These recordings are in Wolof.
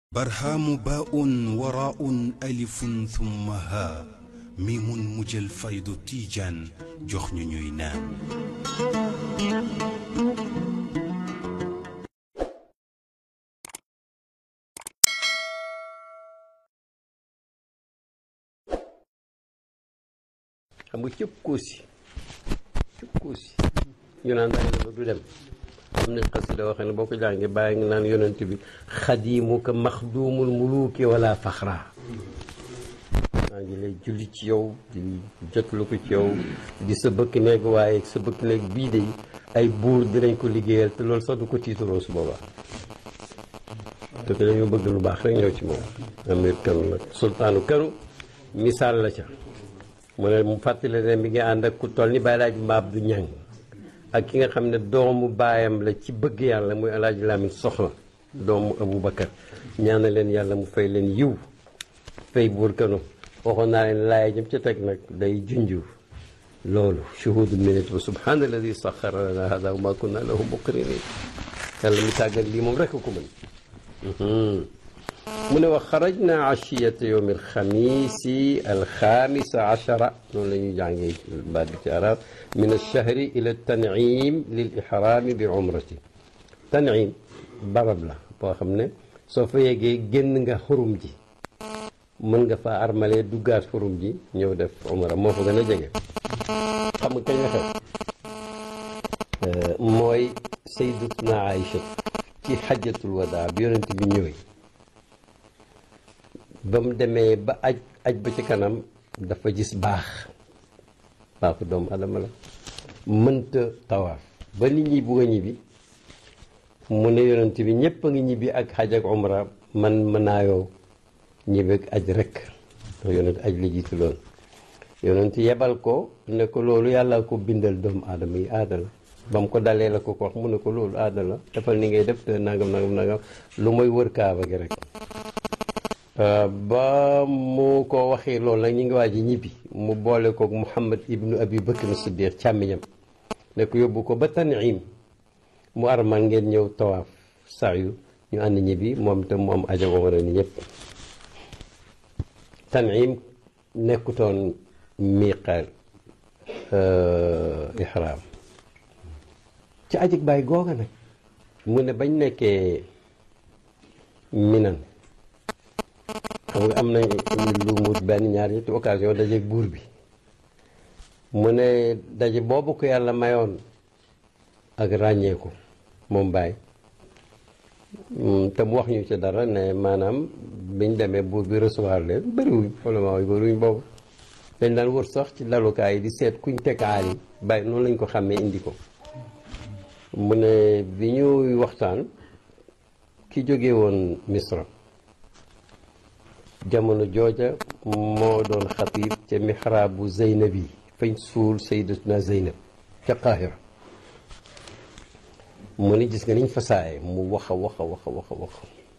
barhaamu baa'un waraa'un alifun thumma haa miimun mujjal faydu tiijaan jox ñu ñuy naan. xam nga cëpp koosi cëpp koosi ñu naan bàyyi na ba du dem am na xasida waxee ne boo ko jàngee bàyyi nga naan yonent bi xadiimuka maxduumul muluuki wala faxra maa ngi lay julli ci yow di jotlu ko ci yow di sa bëkk néeg waaye sa bëkk néeg bii de ay buur dinañ ko liggéeyal te loolu sax du ko tiitaroo su boobaa te que dañoo bëgg lu baax rek ñëw ci moom amir kanu nag sultaanu kanu misaal la ca mu ne mu fàttali ne mi ngi ànd ak ku toll ni Baye Laaj Mbaab du ñàng ak ki nga xam ne doomu baayam la ci bëgg yàlla muy El Hadj Lamine Soxla doomu Aboubacar ñaana leen yàlla mu fay leen yiw fay buur kanu waxoon naa leen laay jëm ca teg nag day junju loolu shuhudu minute ba subhaana alladi saxara lana hada wa ma kunna lahu muqrinin yàlla mi tàggat lii moom rek ko mën mu ne wax xarajna achiyata yowm alxamisi alxamisa achara noonu la ñuy jàngee baat bi ci arab min alchahri ila tanim lil ixrami bi umrati tanim barab la boo xam ne soo fa yeggee génn nga xurum ji mën nga fa armalee duggaat xurum ji ñëw def umra moo fa gën a jege xam nga kañ la xew mooy sayyidatuna Aïcha ci xajjatul wadaa bi yonent bi ñëwee ba mu demee ba aj aj ba ci kanam dafa gis baax baaxu doomu adama la mënta tawaaf ba nit ñi bugg a ñibbi mu ne yonent bi ñëpp a ngi ñibbi ak xaj ak umra man mën naa yow ñibbi ak aj rek ndax yonent aj la jiitu loon yonent yebal ko ne ko loolu yàlla ko bindal doomu aadama yi aada la ba mu ko dalee la ko ko wax mu ne ko loolu aada la defal ni ngay def te nangam nangam nangam lu mooy wër kaaba gi rek ba mu ko waxee loolu nag ñu ngi waaj ñibbi mu boole kook Muhammad ibnu Abi Bakr Siddiq càmmiñam ne ko yóbbu ko ba Tanim mu armal ngeen ñëw tawaaf saayu ñu ànd ñibbi moom te mu am ajago wara ni ñëpp Tanim nekkutoon miiqaal ihraam ci ajig bàyyi googa nag mu ne bañ nekkee minan xam nga am nañ lu mut benn ñaar ñetti occasion dajeeg buur bi mu ne daje boobu ko yàlla mayoon ak ràññeeku moom bàyyi te mu wax ñu ci dara ne maanaam biñ demee buur bi recevoir leen bëriwuñ probablement yi bëriwuñ boobu dañ daan wër sax ci lalukaay yi di seet kuñ tekaar yi bàyyi noonu lañ ko xàmmee indi ko mu ne bi ñuy waxtaan ki jóge woon misra jamono jooja moo doon xatib ca mihraabu zeynab yi fañ suul sayyidatuna zeynab ca qaahira mu ne gis nga niñ fasaaye mu wax a wax a wax a wax a wax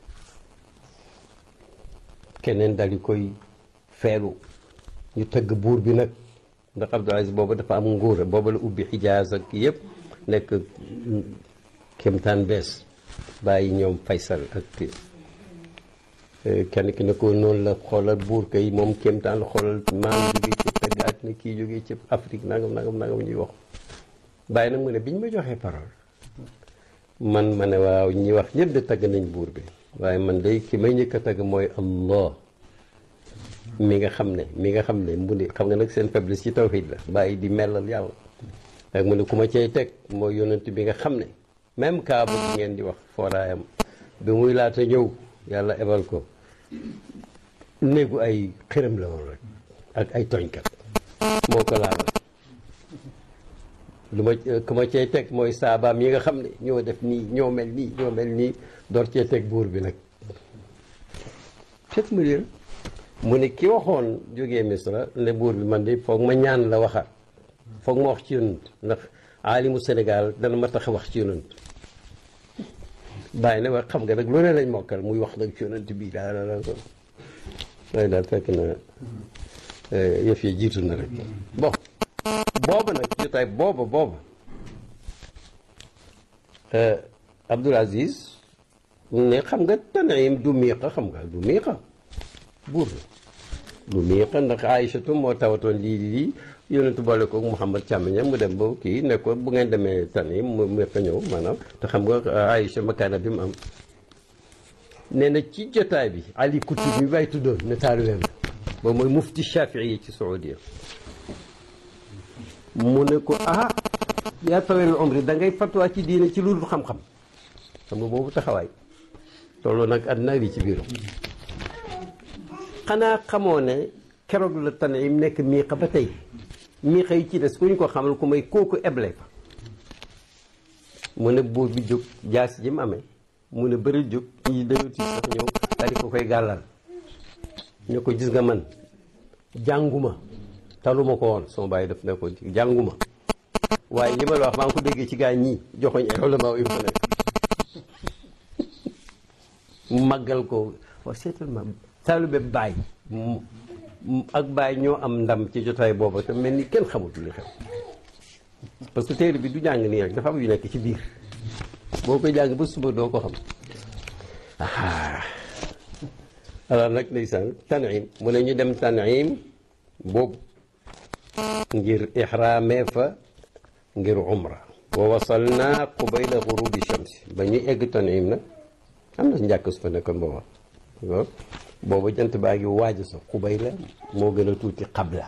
keneen dal di koy feelu ñu tëgg buur bi nag ndax Abdul Aziz booba dafa am nguur booba la ubbi xijaaz ak yëpp nekk kéemtaan bees bàyyi ñoom faysal ak kenn ki ne ko noonu la xoolal buur kay moom kéemtaan la xoolal maam jógee ci pegg àddina kii jógee ci Afrique nangam nangam nangam ñuy wax bàyyi nag mu ne biñ ma joxee parole man ma ne waaw ñi wax ñëpp de tagg nañ buur bi waaye man day ki may njëkk a tagg mooy Allah mi nga xam ne mi nga xam ne mu ne xam nga nag seen faiblesse ci tawhid la bàyyi di mellal yàlla ak mu ne ku ma cay teg mooy yonent bi nga xam ne même kaaba bi ngeen di wax fooraayam bi muy laata ñëw yàlla ebal ko néegu ay xërëm la woon rek ak ay tooñkat moo ko laal lu ma ku ma cay teg mooy saabaam yi nga xam ne ñoo def nii ñoo mel nii ñoo mel nii door cee teg buur bi nag fet mu dir mu ne ki waxoon jógee misra ne buur bi man de foog ma ñaan la waxaat foog ma wax ci yonent ndax aalimu Sénégal dana ma tax wax ci yonent bàyyi na wax xam nga nag lu ne lañ mokkal muy wax nag ci yonent bii daal daal waaye daal fekk na yëf yi jiitu na rek bon booba nag jotaay booba booba Abdoul Aziz ne xam nga Tan'im du miiqa xam nga du miiqa buur la du miiqa ndax Aïchatu moo tawatoon lii lii yonentu boole ko Mouhamad càmmiñam mu dem ba kii ne ko bu ngeen demee Tan'im mu miiqa ñëw maanaam te xam nga Aïcha makaana bi mu am nee na ci jotaay bi Ali Kutub mi bay tuddoon ne taalibeem ba mooy mufti Shafii yi ci Saudiya mu ne ko ah yaa tawel umri da ngay fatwa ci diine ci lu dul xam-xam xam nga boobu taxawaay tolloo nag àddina li ci biiram xanaa xamoo ne keroog la Tan'im nekk miiqa ba tey miiqa yi ci des ku ñu ko xamal ku may kooku eble fa mu ne buur bi jóg jaas ji mu amee mu ne bëri jóg ñi dañoo tiit sax ñëw daal di ko koy gàllal ñu ko gis nga man jànguma taluma ko woon sama bàyyi daf ne ko jànguma waaye li ma la wax maa ngi ko déggee ci gaa ñii joxoñ ay ulama yu fa nekk mu màggal ko waaw seetal ma taalube baay ak baay ñoo am ndam ci jotaay booba te mel ni kenn xamut li xew parce que téere bi du jàng nii rek dafa am yu nekk ci biir boo koy jàng ba suba doo ko xam alors nag ndeysaan Tan'im mu ne ñu dem Tan'im boobu ngir ixraamee fa ngir umra wa wasalna qubayla gurubi shamsi ba ñuy egg Tan'im nag am na njàkk su fa nekkoon booba booba jant baa ngi waaj sa qubayla moo gën a tuuti qabla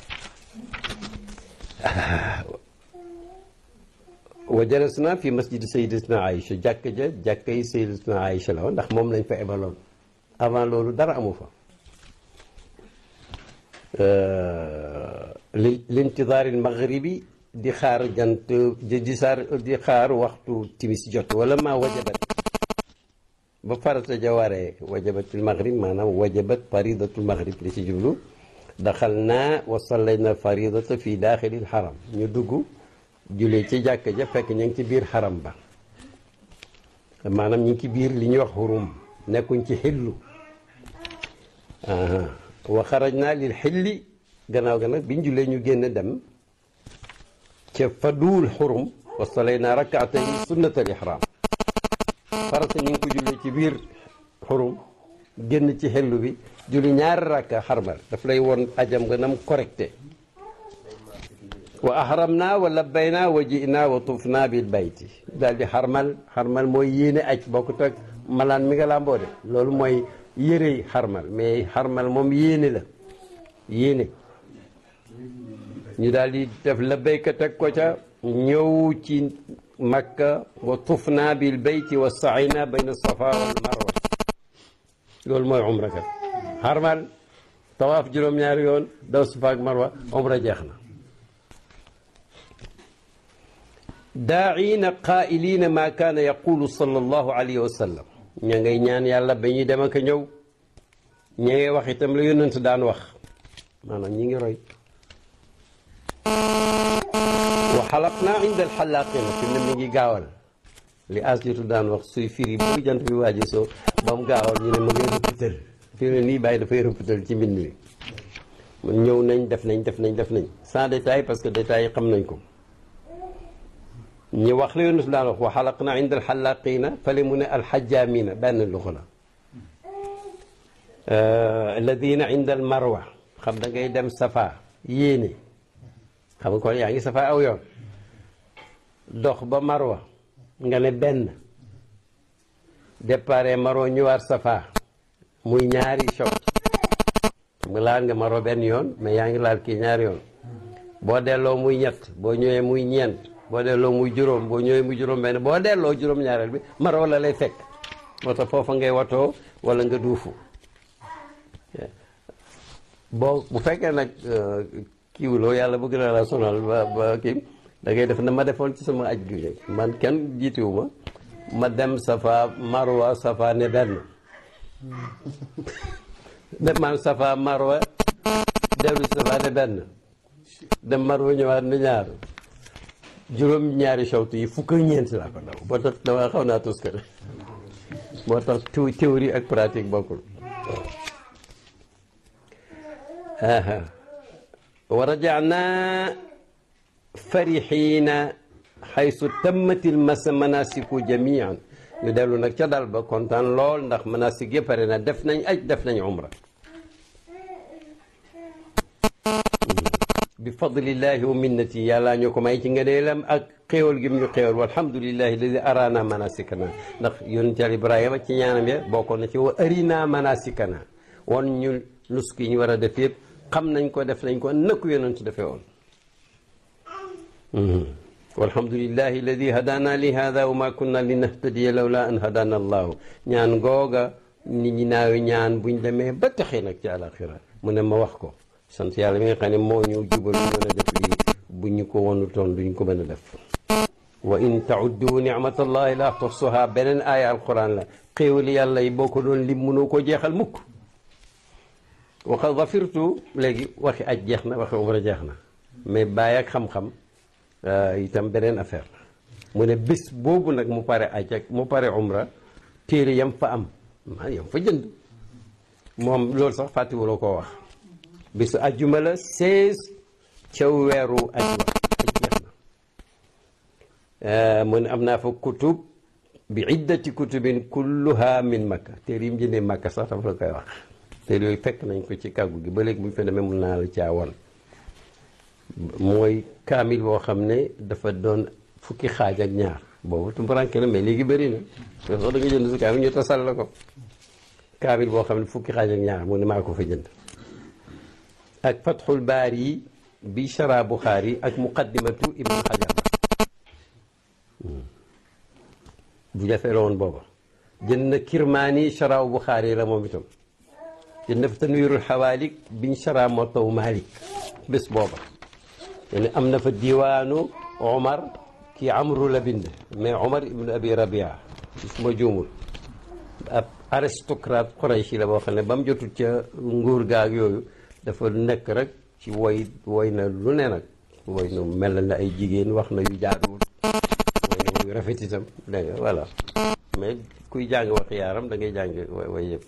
wa jalasna fi masjidi sayyidatina Aïcha jàkk ja jàkka yi sayyidatina Aïcha la woon ndax moom lañ fa ebaloon avant loolu dara amu fa li lintidaari maghribi di xaar jant di saar di xaar waxtu timis jot wala ma wajabat ba farata ja waree wajabatul maghrib maanaam wajabat faridatul maghrib li ci jublu daxal naa wa sallayna faridata fi daaxilil xaram ñu dugg julee ci jàkk ja fekk ñu ngi ci biir xaram ba maanaam ñu ngi ci biir li ñuy wax xurum nekkuñ ci xillu wa xaraj naa lil xilli gannaaw ga nag biñ julee ñu génn dem ca faduul xurum wa sallayna rakaatay sunnatal ihram farata ñu ngi ko jullee ci biir xurum génn ci xellu bi julli ñaari rakka xarmal daf lay woon ajam nga nam correcté wa ahramna wa labbayna wa ji'na wa tufna bil bayti daal di xarmal xarmal mooy yéene aj bokkut ak malaan mi nga làmboo de loolu mooy yërey xarmal mais xarmal moom yéene la yéene ñu daal di def labbayka teg ko ca ñëw ci makka wa tufna bil bayti wa saayna bayna safa wal marwa loolu mooy umra kat xarmal tawaaf juróom-ñaari yoon daw safa ak marwa umra jeex na daaina qaa'iliina maa kaana yaqulu sallallahu alayhi wa sallam ña ngay ñaan yàlla ba ñuy dem ak a ñëw ña ngay wax itam la yonent daan wax maanaam ñi ngi roy wa xalaqnaa inda alxalaaqina fi ne mi ngi gaawal li aslitu daan wax suy firi bu jant bi waaji soo ba mu gaawal ñu ne ma ngay rëppatal fi ne nii bàyyi dafay rëppatal ci mbind mi mun ñëw nañ def nañ def nañ def nañ sans détail parce que détails yi xam nañ ko ñi wax la yoonu su daan wax wa xalaqnaa inda alxalaaqina fale mu ne alxajjaamina benn luxa la alladina inda almarwa xam da ngay dem safa yéene xam nga kon yaa ngi safa aw yoon dox ba marwa nga ne benn dépare marwa ñëwaat safa muy ñaari choc xam nga laal nga marwa benn yoon mais yaa ngi laal kii ñaari yoon boo delloo muy ñett boo ñëwee muy ñeent boo delloo muy juróom boo ñëwee muy juróom benn boo delloo juróom ñaareel bi marwa la lay fekk moo tax foofa ngay watoo wala nga duufu boo bu fekkee nag kiiwuloo yàlla bëgg na la sonal ba ba kii da ngay def na ma defoon ci sama aj gi man kenn jiitiwu ma ma dem safa marwa safa ne benn dem man safa marwa dellu safa ne benn dem marwa ñëwaat ne ñaar juróom ñaari sawtu yi fukk ak ñeent laa ko daw boo tax dama xaw naa tus kër moo tax théorie ak pratique bokkul wa rajana farihina xaysu tammat almanasiku jamian ñu dellu nag ca dal ba kontaan lool ndax manasik yëpp pare na def nañ aj def nañ umra bi fadlillahi wa minnati yàlla ñu ko may ci ngëneelam ak xéewal gi mu ñu xéewal walhamdulillahi alladi arana manasikana ndax yonent Yàlla Ibrahima ci ñaanam ya bokkoon na ci wa arina manasikana won ñu nusk yi ñu war a def yëpp xam nañ ko def nañ ko nëkku yonent defee woon walhamdulillahi alladi hadana li hada wa ma kunna linahtadiya lawla an hadana allahu ñaan googa nit ñi naawi ñaan buñ demee ba taxee nag ci àlaxira mu ne ma wax ko sant yàlla mi nga xam ne moo ñu jubal ñu mën a def lii bu ñu ko wonu toon duñ ko mën a def wa in tauddu nicmatallahi la tuhsuha beneen aaya alquran la xéewali yàlla yi boo ko doon lim mënoo ko jeexal mukk waxa wafirtu léegi waxi aj jeex na waxi umra jeex na mais bàyyi ak xam-xam itam beneen affaire mu ne bés boobu nag mu pare aj ak mu pare umra téere yam fa am maa yam fa jënd moom loolu sax fàttiwuloo koo wax bisu ajjuma la 16 ca weeru aj wa aj jeex na mu ne am naa fa kutub bi iddati kutubin kulluha min makka téere yi mu jëndee makka sax dafa la koy wax téere yooyu fekk nañ ko ci kàggu gi ba léegi bu ñu fa demee mun naa la caawan mooy kaamil boo xam ne dafa doon fukki xaaj ak ñaar boobu tumbaranke na mais léegi bëri na parce que da nga jënd su kaamil ñu tasal la ko kaamil boo xam ne fukki xaaj ak ñaar mu ne maa ko fa jënd ak fatxul baari yi bi shara buxaari ak muqaddimatu ibnu xajar bu jafee la woon booba jënd na kirmaani sharaw buxaari la moom itam jënd na fa tanwiirul xawaalik biñ shara motaw malik bés booba ne am na fa diwaanu omar kii amru la bind mais omar ibnu abi rabia su ma juumul ab aristocrate Qurayshi la boo xam ne ba mu jotul ca nguur gaag yooyu dafa nekk rek ci woy woy na lu ne nag woy na mel na ay jigéen wax na yu jaaduwul woy na yu rafet itam dégg nga voilà mais kuy jàng wax yaaram da ngay jàng way yëpp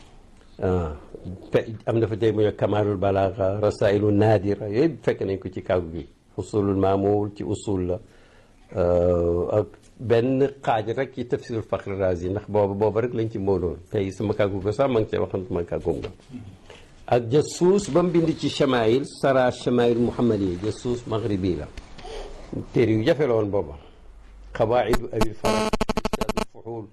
am na fa tey mu ne kamalul balaaxa rasailu naadira yooyu fekk nañ ko ci kàggu gi usulul maamul ci usul la ak benn xaaj rek ci tafsirul Faxri Raazi ndax booba booba rek lañ ci móoloon tey sama kàggu ko sax ma ngi cee waxantuma kàggum nga ak jasuus ba mu bind ci chamail sara chamail muhammad yi jasuus maghribi la téere yu jafe la woon booba xawaidu abil faraj ustaadu fuxuul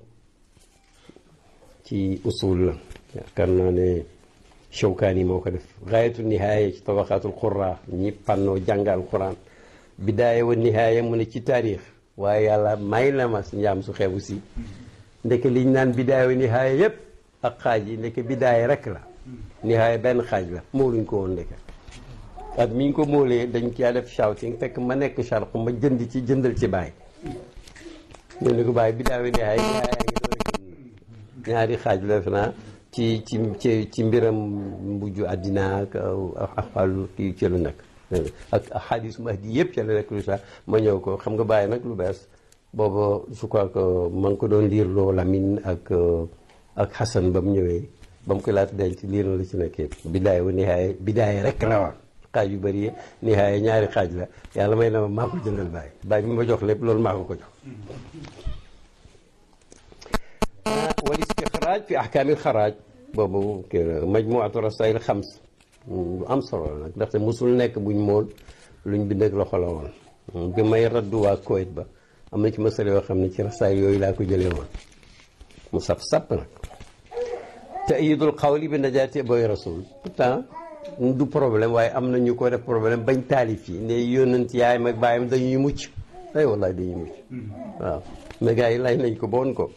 ci usul la yaakaar naa ne Shawkaani moo ko def gaayatu nihaaya ci tabaqaatul qurra ñi fànnoo jàngal quran bidaaya wa nihaaya mu ne ci taarix waaye yàlla may na ma njaam su xeebu si ndeke liñ naan bidaaya wa nihaaya yépp ak xaaj yi ndeke bidaaya rek la nihaaya benn xaaj la mooluñ ko woon ndeke ak mi ñu ko móolee dañ caa def shouting fekk ma nekk charq ma jënd ci jëndal ci baay ñu ne ko baay bidaaya wa nihaaya nihaaya ngi doon rek ñaari xaaj la fi naa ci ci ci ci mbiram mujj àddina ak axwaalu kii ci lu nekk ak xadis mahdi yëpp ci la nekk lu sax ma ñëw ko xam nga bàyyi nag lu bees booba je crois que ma ngi ko doon liir loo Lamine ak ak Xasan ba mu ñëwee ba mu ko laata denc liir na la ci nekk yëpp bidaay wa nihaaya bidaay rek la woon xaaj yu bëri yi nihaaya ñaari xaaj la yàlla may na ma maa ko jëndal bàyyi bàyyi bi ma jox lépp loolu maa ko ko jox wal istixraaj fi ahkaamil xaraaj boobu kii majmuatu rasail xams lu am solo la nag ndaxte musul nekk buñ mool luñ bind ak loxo la woon bi may raddu waa Koweït ba am na ci masala yoo xam ne ci rasail yooyu laa ko jëlee woon mu saf sàpp nag taidul xawli bi najaati booy rasul pourtant du problème waaye am na ñu ko def problème bañ taalif yi ne yónnant yaayam ak baayam dañuy mucc ay wallaay dañuy mucc waaw mais gars yi laaj nañ ko boon ko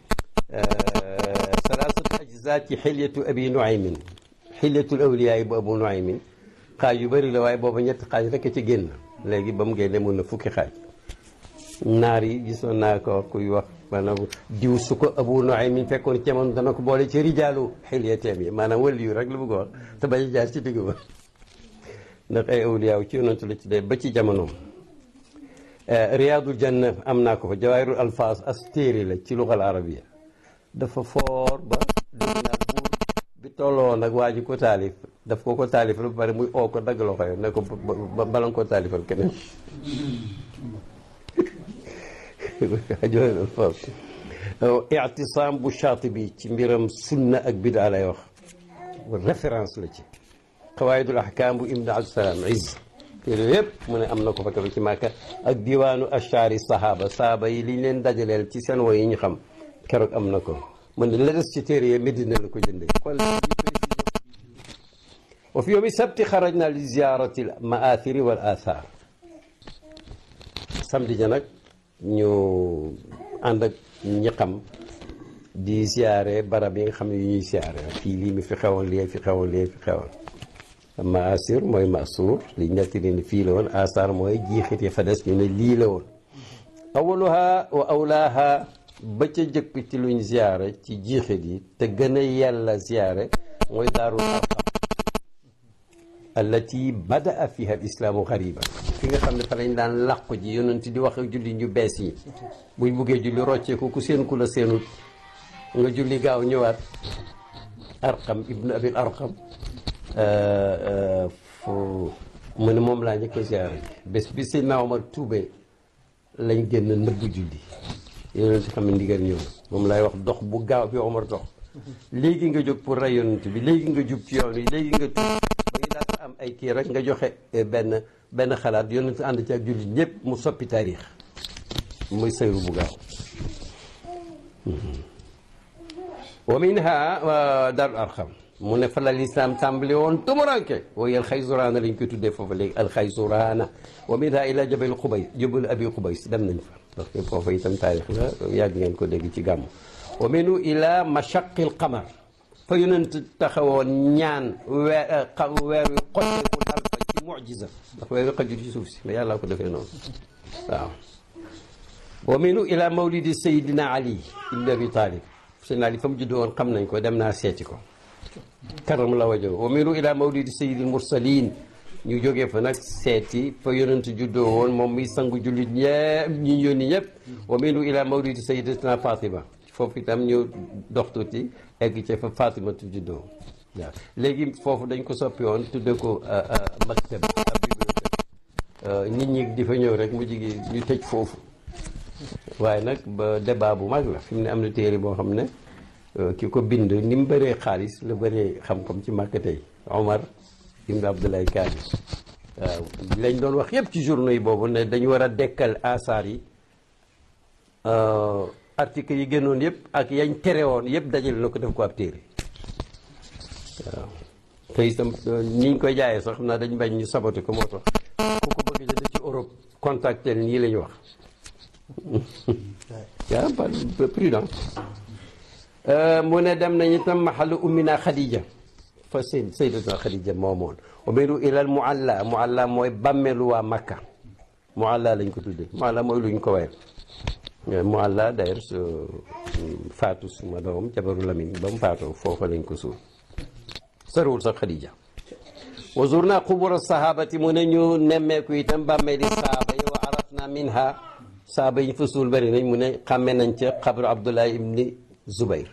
salaasatu ajzaa ci xilyatu abi nuaymin xilyatul awliyaa yi bu abu nuaymin xaaj yu bëri la waaye booba ñetti xaaj rek a ci génn léegi ba mu génne mun na fukki xaaj naar yi gisoon naa ko kuy wax maanaam diw su ko abu nuaymin fekkoon cemoon dana ko boole ci rijaalu xilyateem yi maanaam wàllu yu rek la bëgg a wax te bañ a jaar ci digg ba ndax ay awliyaa ci yonantu la ci dee ba ci jamonoom riyaadul janna am naa ko fa jawaahirul alfaas as téere la ci lugal arabiya dafa foor ba dégg naa buur bi tolloo nag waa ji ko taalif daf ko ko taalifal ba pare muy oo ko dagg loxo yi ne ko bala nga ko taalifal keneen ictisaam bu Shaatibi ci mbiram sunna ak bidaa lay wax référence la ci qawaidul ahkam bu ibn abdusalaam izz téere yëpp mu ne am na ko fa kaba ci màkka ak diwaanu ashari sahaba saaba yi liñ leen dajaleel ci seen woy yi ñu xam keroog am na ko mu ne la des ci téere yi Medina la ko jëndee xool wa fi yawmi sabti xarajna li ziyarati al maathiri wal athar samedi ja nag ñu ànd ak ñi xam di ziare barab yi nga xam ne yu ñuy ziare fii lii mi fi xewoon lii fi xewoon lii fi xewoon maasir mooy masuur li nettali ni fii la woon asar mooy jiixit yi fa des ñu ne lii la woon awaluha wa awlaaha ba ca jëkk ci luñ ziare ci jiixit yi te gën a yàlla ziare mooy daarul arqam allati badaa fiha al islaamu xariba fi nga xam ne fa lañ daan làqu ji yonent di wax ak julli ñu bees yi buñ buggee julli rocceeku ku seen ku la seenut nga julli gaaw ñëwaat arqam ibnu abil arqam fu mu ne moom laa njëkk a ziyaare bés bi si naaw ma tuubee lañ génn nëbbu julli yonent xam ne ndigal ñëw moom laay wax dox bu gaaw bi Omar dox léegi nga jóg pour rey yonent bi léegi nga jub ci yoon wi léegi nga tuub ba ngi daan am ay kii rek nga joxe benn benn xalaat yonent ànd ci ak julli ñëpp mu soppi taarix muy sayru bu gaaw wa minha daarul arxam mu ne fa la lislaam tàmbali woon tumuranke waaye alxaysuraana lañ koy tuddee foofu léegi alxaysuraana wa minha ila jabal xubay jabal abi xubays dem nañ fa parce que foofu itam taarix la yàgg ngeen ko dégg ci gàmmu wa minu ila mashaqil qamar fa yonent taxawoon ñaan weer weer wi xotteeku dal fa ci mujiza ndax weer wi xajul ci suuf si mais yàlla ko defee noonu waaw wa minu ila mawlidi sayidina ali ibn abi talib sayidina ali fa mu juddoo woon xam nañ ko dem naa seeti ko karam la wajo wa minu ila mawlidi sayidil mursalin ñu jógee fa nag seeti fa yonent juddoo woon moom muy sangu jullit ñëpp ñi yónni ñëpp wa minu ila mawlidi sayidatina fatima foofu itam ñu dox tuuti egg ci fa fatimatu juddoo waaw léegi foofu dañ ko soppi woon tudde ko maktab bibliothèque nit ñi di fa ñëw rek mu jigi ñu tëj foofu waaye nag ba débat bu mag la fi mu ne am na téere boo xam ne ki ko bind ni mu bëree xaalis la bëree xam-xam ci màkk tey Omar ibn Abdoulaye Kaani waaw lañ doon wax yëpp ci journaux yi boobu ne dañu war a dekkal asaar yi article yi génnoon yëpp ak yañ tere woon yëpp dajale na ko def ko ab téere waaw te itam ni ñu koy jaayee sax xam naa dañ bañ ñu saboté ko moo tax ku ko bëgg jënd ci Europe contacté nii la ñu wax yaa pas prudent mu ne dem nañu tam maxalu ummina Khadija fa sëy sayyidatuna Khadija moomoon umiru ilal mualla mualla mooy bàmmeelu waa Makka mualla lañ ko tuddee mualla mooy luñ ko wayal mualla d'ailleurs su faatu suma doom jabaru Lamin ba mu faatoo foofa lañ ko suul soriwul sax Khadija wa zurna qubura sahabati mu ne ñu nemmeeku itam bàmmeeli saaba yi wa arafna minha saaba yi fa suul bëri nañ mu ne xàmme nañ ca xabru Abdullah ibni Zubayr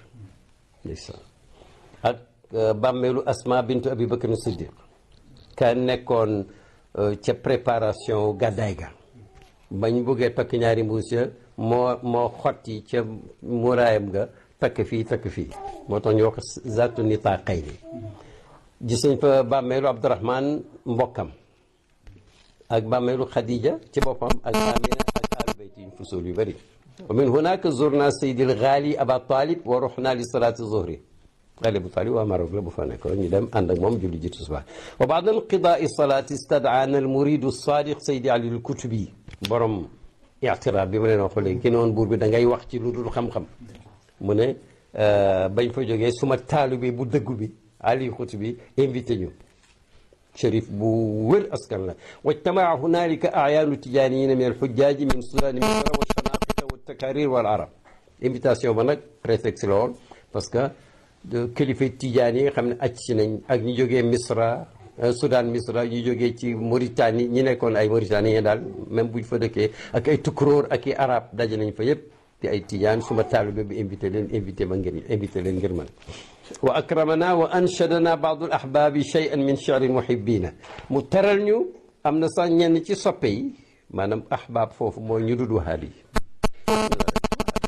ak bàmmeelu Asma bintu Abi Bakr Siddiq ka nekkoon ca préparation gàddaay ga bañ buggee takk ñaari mbuus ya moo moo xotti ca muraayam ga takk fii takk fii moo tax ñu wax zaatu nitaaqayni gis nañ fa bàmmeelu Abdurahman mbokkam ak bàmmeelu Khadija ci boppam ak Amina ak alu bayt yi fusul yu bëri wa min hunaka zurna sayyidil ghali aba talib wa ruhna li salati zuhri ghali abu talib waa Maroc la bu fa nekkoon ñu dem ànd ak moom julli ji tisbaar wa ba'da inqidaai salati istad'ana al muridu sadiq sayyidi ali al kutubi borom i'tiraab bi ma leen wax léegi ki ne woon buur bi da ngay wax ci lu dul xam-xam mu ne bañ fa jógee suma taalibe bu dëggu bi ali kutubi invité ñu shérif bu wër askan la wajtamaa hunalika ayaanu tijaaniyina min alxujjaaji min sudaani misra wa shanaqita wa takarir wal arab invitation ba nag prétexte la woon parce que kilifa tijaan yi nga xam ne acc si nañ ak ñu jógee misra Soudan misra ñu jógee ci Mauritanie ñi nekkoon ay Mauritanie daal même buñ fa dëkkee ak ay tukkuróor ak i arab daje nañ fa yëpp di ay tijaan suma taalibe bi invité leen invité ma ngir invité leen ngir man wa akramana wa anshadana baadu al ahbaabi shay'an min shi'ri muhibbina mu teral ñu am na sax ñenn ci soppe yi maanaam ahbaab foofu mooy ñu dud wahabi yi itam ab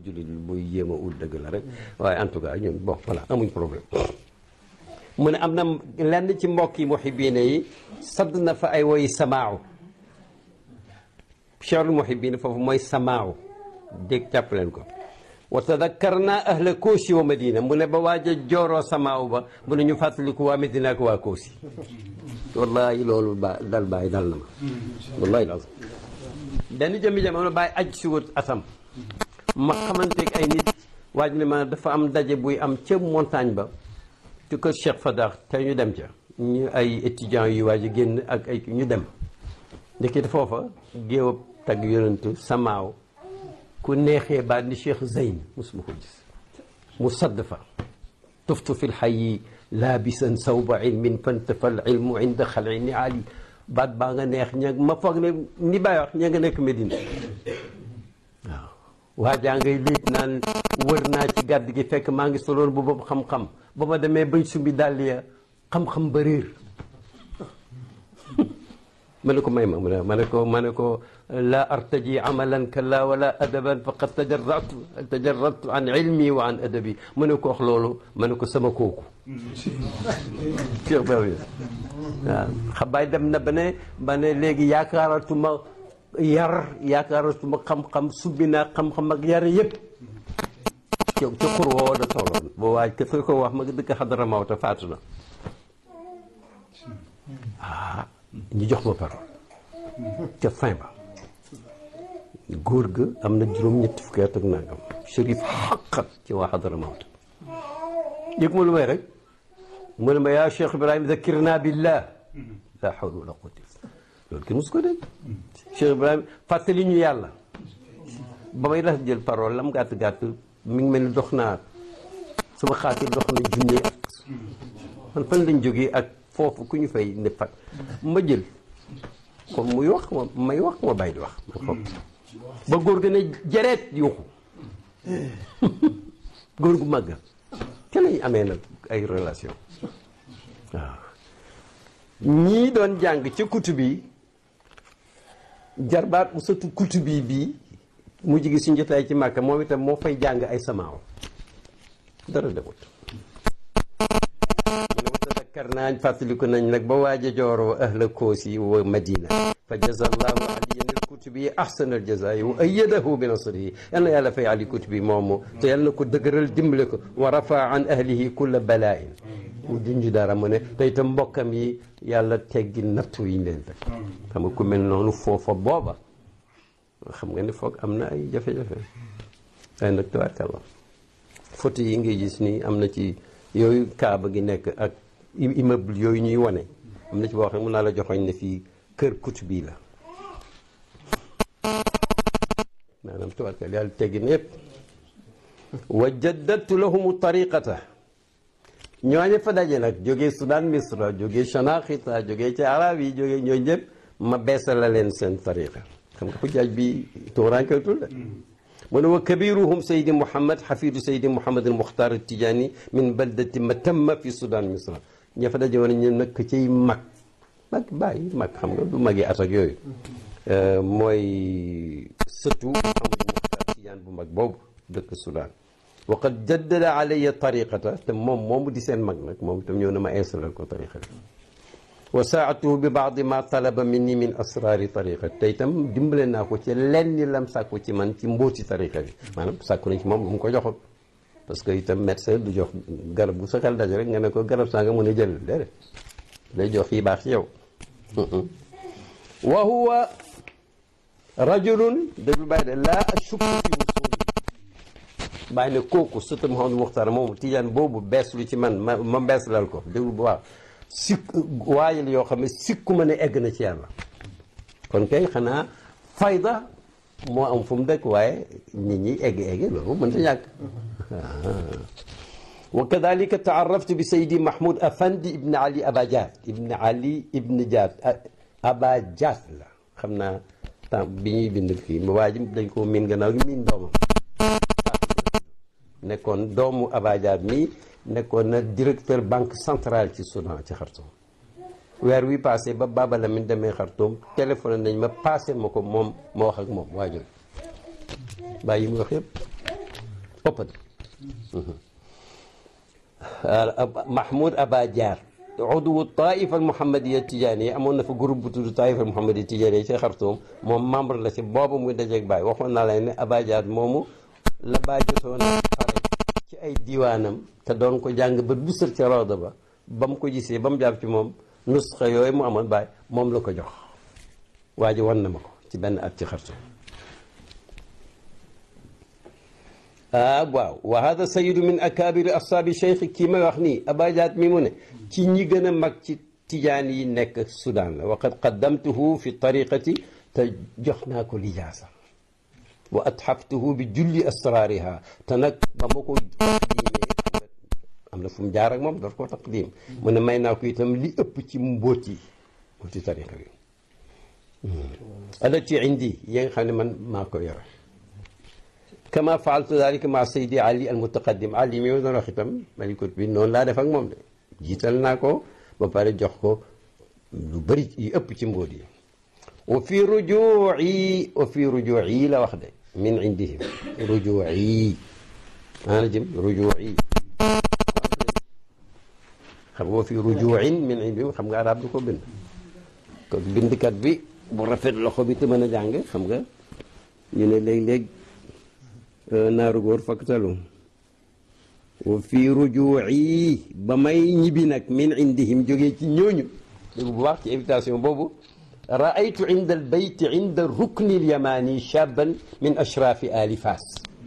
jullit buy jéem a ut dëgg la rek waaye en tout cas ñun bon voilà amuñ problème mu ne am na lenn ci mbokk yi muhibbiina yi sadd na fa ay woyi samaaw cheikhrul muhibbiina foofu mooy samaaw dégg jàpp leen ko wa tadakkarna ahla koosi wa madina mu ne ba waaj a jooroo samaaw ba mu ne ñu fàttaliku waa Medina ak waa koosi wallahi loolu ba dal bàyyi dal na ma wallahi dal benn jëmmi jamono bàyyi aj si wut atam ma xamanteeg ay nit waaj ne ma dafa am daje buy am ca montagne ba ci kër Cheikh Fadar te ñu dem ca ñu ay étudiants yu waaj a génn ak ay ñu dem ndekete foofa géew tagg yonentu samaaw ku neexee baat ni Cheikh Zeyn mosuma ko gis mu sadd fa tuftu fi lxayi laabisan sawba ilmin fantafa al ilmu inda xalci ni ali baat baa nga neex ña ma foog ne ni bàyyi wax ña nga nekk Medina waaw waajaa ngay liit naan wër naa ci gàdd gi fekk maa ngi soloon bu boobu xam-xam ba ma demee bañ sumbi dàll ya xam-xam ba réer ma ne ko may ma mu ne ma ne ko ma ne ko laa artaji amalan kalla wala adaban faqad tajarratu tajarratu an ilmi wa an adabi ma ne ko wax loolu ma ne ko sama kooku Cheikh Ba waaw xabaay dem na ba ne ba ne léegi yaakaaratuma yar yaakaaratuma xam-xam subbi naa xam-xam ak yar yëpp ci ci xur woo da tolloon boo waaj ka ko wax ma dëkk xadara mawta faatu na ah ñu jox ma parole ca fin ba góor ga am na juróom-ñetti fukki at ak nangam shérif xaqat ci waa xadara mawta yëg ma lu may rek mu ne ma yaa Cheikh Ibrahima zakirna billah la hawla wala quwwata loolu kenn musu ko dégg Cheikh Ibrahima fàttali ñu yàlla ba may las jël parole lam gàtt gàtt mi ngi mel ni dox naa sama xaatir dox na junne at man fan lañ jógee ak foofu ku ñu fay ne fat ma jël comme muy wax ma may wax ma bàyyi di wax man foofu ba góor ga ne jareet yuuxu góor gu màgg te lañ amee nag ay relation waaw ñii doon jàng ca kutubi jarbaat bu sëtu kutubi bii mu jigi suñ jotaay ci màkka moom itam moo fay jàng ay samaaw dara demut mu ne watadakkar naañ fàttaliku nañ nag ba waaj a jooroo ahla koosi wa madina fa jazallahu aliyan al kutubi ahsana al jazaa'i wa ayyadahu bi nasrihi yal na yàlla fay ali kutubi moomu te yal na ko dëgëral dimbale ko wa rafa an ahlihi kulla bala'in mu junj dara mu ne te itam mbokkam yi yàlla teggi nattu yi ñu leen teg xam nga ku mel noonu foofa booba xam nga ni foog am na ay jafe-jafe ay nag tabaarkalla photo yi ngay gis nii am na ci yooyu kaaba gi nekk ak immeuble yooyu ñuy wane am na ci boo xam ne mun naa la joxoñ ne fii kër Kutubi la maanaam tabaarkalla yàlla teggi na yëpp wa jaddadtu lahumu tariqata ñooñu fa daje nag jógee Soudan Misra jógee Chanaxita jógee ci arab yi jógee ñooñu ñëpp ma beesal la leen seen tariqa xam nga xujaaj bi tuuraankeetul de mu ne wa kabiruhum saydi Mouhamed xafidu saydi Mouhamed al Muxtaar al Tijaani min baldati Matamma fi Soudan Misra ña fa daje woon ñu nekk ciy mag mag bàyyi mag xam nga du magi at ak yooyu mooy sëtu Mouhamed Muxtaar Tijaan bu mag boobu dëkk Soudan wa qad jaddada alayya tariqata te moom moomu di seen mag nag moom itam ñëw na ma installal ko tariqa bi wa saatuhu bi baadi ma talaba minni min asraari tariqa te itam dimbale naa ko ci lenn lam sàkku ci man ci mbóoti tariqa bi maanaam sàkku nañ ci moom lu mu ko joxul parce que itam médecin du jox garab gu sa xel daj rek nga ne ko garab saa nga mën a jël déedéet lay jox yi baax ci yow wa huwa rajulun déglu bàyyi de laa ashukku fi wusuli bàyyi ne kooku sëta Mouhamadou Muxtaar moomu tijaan boobu bees lu ci man ma ma bees lal ko déglu bu baax sikk waayal yoo xam ne sikku ma ne egg na ci yàlla kon kay xanaa fayda moo am fu mu dëkk waaye nit ñi egg egg loolu mën ta ñàkk wa kadalika taaraftu bi saydi mahmoud afandi ibn ali abajat ibn ali ibn jaat abajat la xam naa temps bi ñuy bind kii ma waa ji dañ ko miin gannaaw gi miin doomam nekkoon doomu abajat mi nekkoon na directeur banque centrale ci Soudan ci Khartoum weer wi passé ba Baba Lamine demee Khartoum téléphoné nañ ma passé ma ko moom ma wax ak moom waajur bàyyi mu wax yëpp ëpp Mahmoud Aba Diar uduwu taifa al muhammadiya tijaani amoon na fa groupe bu tudd taifa al muhammadiya tijaani ci Xartoum moom membre la si boobu muy dajeeg Baay waxoon naa leen ne Aba Diar moomu la Baay jotoon a pare ci ay diwaanam te doon ko jàng ba bu sër ca rawda ba ba mu ko gisee ba mu jàpp ci moom nusxa yooyu mu amoon Baay moom la ko jox waa ji wan na ma ko ci benn at ci Xartoum ah waaw wa hada sayidu min akabiri ashaabi cheikh kii may wax nii abajaat mi mu ne ci ñi gën a mag ci tijaan yi nekk Soudan la wa qad qaddamtuhu fi tariqati te jox naa ko lijaasa wa atxaftuhu bi julli asraariha te nag ba ma ko taqdimee am na fu mu jaar ak moom daf ko taqdim mu ne may naa ko itam li ëpp ci mbóot yi mbóoti tariqa bi alati indi yi nga xam ne man maa ko yore kama faaltu dalika ma saydi ali al mutaqaddim ali mi ma doon wax itam malikut bi noonu laa def ak moom de jiital naa ko ba pare jox ko lu bëri yu ëpp ci mbóot yi wa fi rujuuci wa fi rujuuci la wax de min indihim rujuuci maana jëm rujuuci xam nga wa fi rujuucin min indihim xam nga arab du ko bind kon bindkat bi bu rafet loxo bi te mën a jàng xam nga ñu ne léeg-léeg naaru góor faktalu wa fi rujuuci ba may ñibbi nag min indihim jógee ci ñooñu dégg bu baax ci invitation boobu raaytu inda albayt inda rukni alyamani shaban min ashraafi ali fas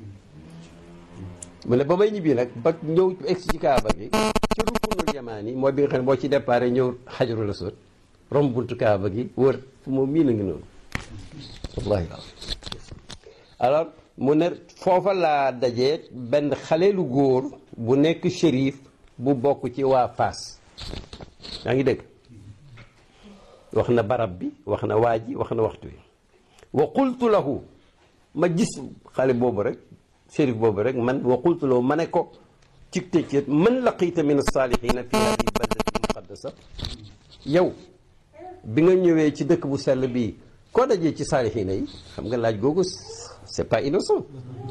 mu ne ba may ñibbi nag ba ñëw egg ci kaaba gi ci ruknul yamani mooy bi nga xam ne boo ci départ ñëw xajarul aswad romb buntu kaaba gi wër fu moom mii na ngi noonu wallahi alors mu ne foofa laa dajee benn xale lu góor bu nekk shérif bu bokk ci waa Fass yaa ngi dégg wax na barab bi wax na waa ji wax na waxtu wi wa qultu lahu ma gis xale boobu rek shérif boobu rek man wa qultu lahu ma ne ko ci tëccët man laqita min as-salihina fi hadihi baldati muqaddasa yow bi nga ñëwee ci dëkk bu sell bii koo dajee ci saalihina yi xam nga laaj googu c'est pas innocent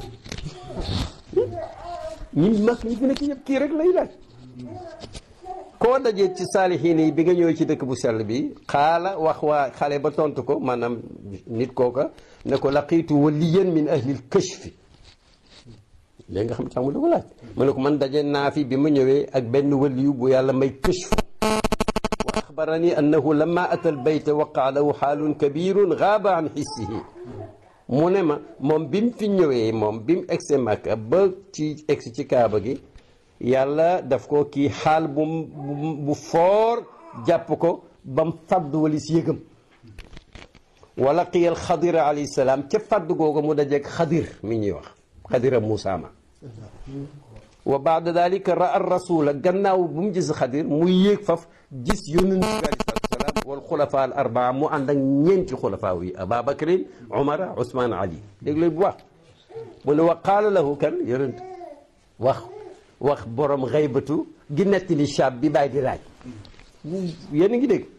ñi mag ñi fi nekk yëpp kii rek lay laaj koo dajee ci saalihina yi bi nga ñëwee ci dëkk bu sell bi xaala wax waa xale ba tontu ko maanaam nit kooka ne ko laqiitu waliyan min ahlil kashfi léegi nga xam tax mu da ko laaj mu ne ko man daje naa fi bi ma ñëwee ak benn waliyu bu yàlla may kashfu wa axbarani annahu lamma ata albayta waqaa lahu xaalun kabirun gaaba an xissihi mu ne ma moom bi mu fi ñëwee moom bi mu egsi Makka ba ci egsi ci Kaaba gi yàlla daf ko kii xaal bu bu foor jàpp ko ba mu fàdd walis yëgam wala qiyal xadir alayhi salaam ca fàdd googu mu dajeeg xadir mi ñuy wax xadira Muusaa ma wa baada dalika raa rasula gannaaw bu mu gis xadir muy yéeg faf gis yonent bi alayhi salaatu wasalaam wal xulafa al arbaa mu ànd ak ñeenti xulafaa yi Ababakrin Umar Ousmane Ali dégg leen bu wax mu ne wa qaala lahu kan yonent wax wax borom xaybatu gi nettali chab bi bàyyi di laaj yéen a ngi dégg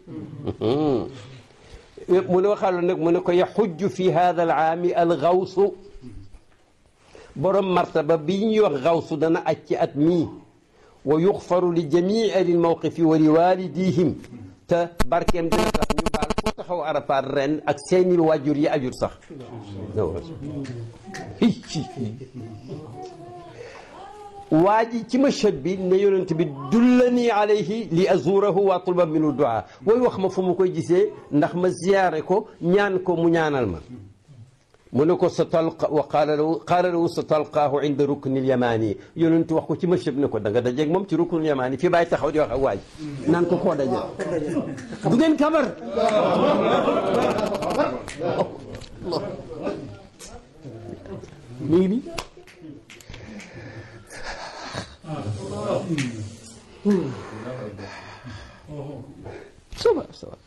mu ne waxaalo nag mu ne ko yaxujju fi hada al aami al gawsu borom martaba bi ñuy wax gawsu dana aj ci at mii wa yuxfaru li jamii ahli lmawqifi wa li walidihim te barkeem dina tax ñu baal foo taxaw arafaat ren ak seeni wàjjur yi ajur sax waa ji ci mashhad bi ne yonent bi dullani alayhi li azurahu wa tulba minu duaa booy wax ma fu ma koy gisee ndax ma ziyaare ko ñaan ko mu ñaanal ma mu ne ko sa talqa wa qaala lahu qaala lahu sa talqaahu inda ruknil yamaani yonent wax ko ci mashhad ne ko da nga dajeeg moom ci ruknil yamaani fii bàyyi taxaw di wax ak waa ji naan ko koo daje du ngeen kabar mi ngi nii ça va ça va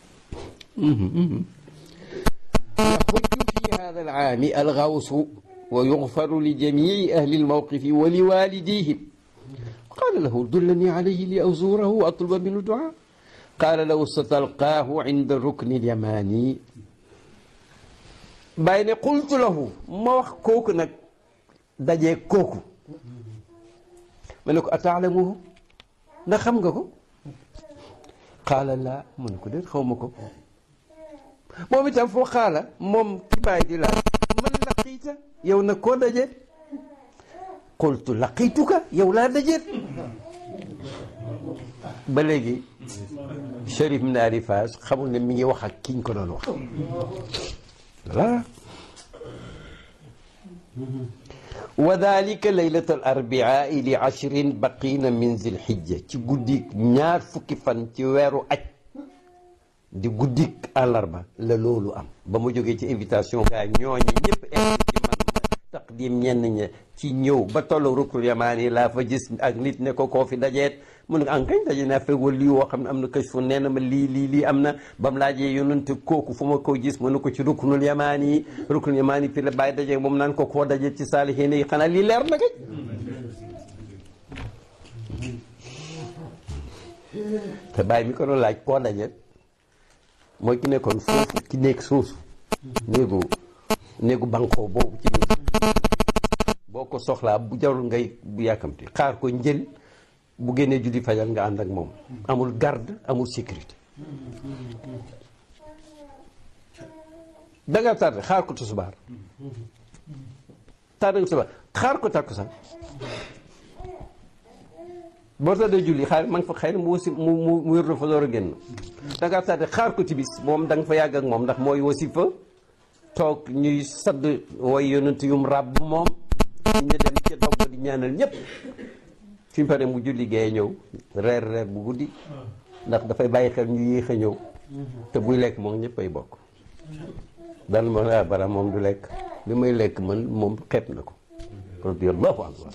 يحج في هذا العام الغوث wa yuxfaru li jamii ahli lmawqifi wa li walidihim qaala lahu dullani alayhi li azurahu wa atluba minhu duaa qaala lahu satalqaahu inda rukni lyamani bàyyi ne qultu lahu ma wax kooku nag dajee kooku ma ne ko ataalamuhu ndax xam nga ko qaala laa mu ne ko déet xaw ma ko moom itam foo xaala moom ki bàyyi di laaj man laqiita yow nag koo dajeet qultu laqiituka yow laa dajeet ba léegi Cherif Naari Faas xamul ne mi ngi wax ak kiñ ko doon wax voilà wa dalika laylat al arbiaa li ashrin baqina min zilhijja ci guddi ñaar fukki fan ci weeru aj di guddik àllarba la loolu am ba mu jógee ci invitation gaa ñooñu ñëpp egg ci man taqdim ñenn ña ci ñëw ba tollu rukul yamaani laa fa gis ak nit ne ko koo fi dajeet mu ne an kañ daje naa fekk wala lii woo xam ne am na kës fu nee na ma lii lii lii am na ba mu laajee yonante kooku fu ma ko gis mu ne ko ci rukunul yamaani rukunul yamaani fi la bàyyi daje moom naan ko koo daje ci saalihiin yi xanaa lii leer na kay te bàyyi mi ko doon laaj koo daje mooy ki nekkoon foofu ki nekk soosu néegu néegu bankoo boobu ci biir boo ko soxlaa bu jarul ngay bu yàkkamti xaar ko njël bu génnee julli fajal nga ànd ak moom amul garde amul sécurité danga tardé xaar ko tusubaar tardé nga tusubaar xaar ko takkusaan boo tardé julli xaar ma nga fa xëy na mu wasi mu mu mu wér fa door a génn danga tardé xaar ko tibis moom da nga fa yàgg ak moom ndax mooy wasi fa toog ñuy sadd way yonent yum ràbb moom ñu dem ca dogg di ñaanal ñépp fi mu pare mu julli gee ñëw reer reer bu guddi ndax dafay bàyyi xel ñu yéex a ñëw te buy lekk moom ñëpp ay bokk daan ma ah bara moom du lekk li may lekk man moom xeeb na ko radiyallahu anhu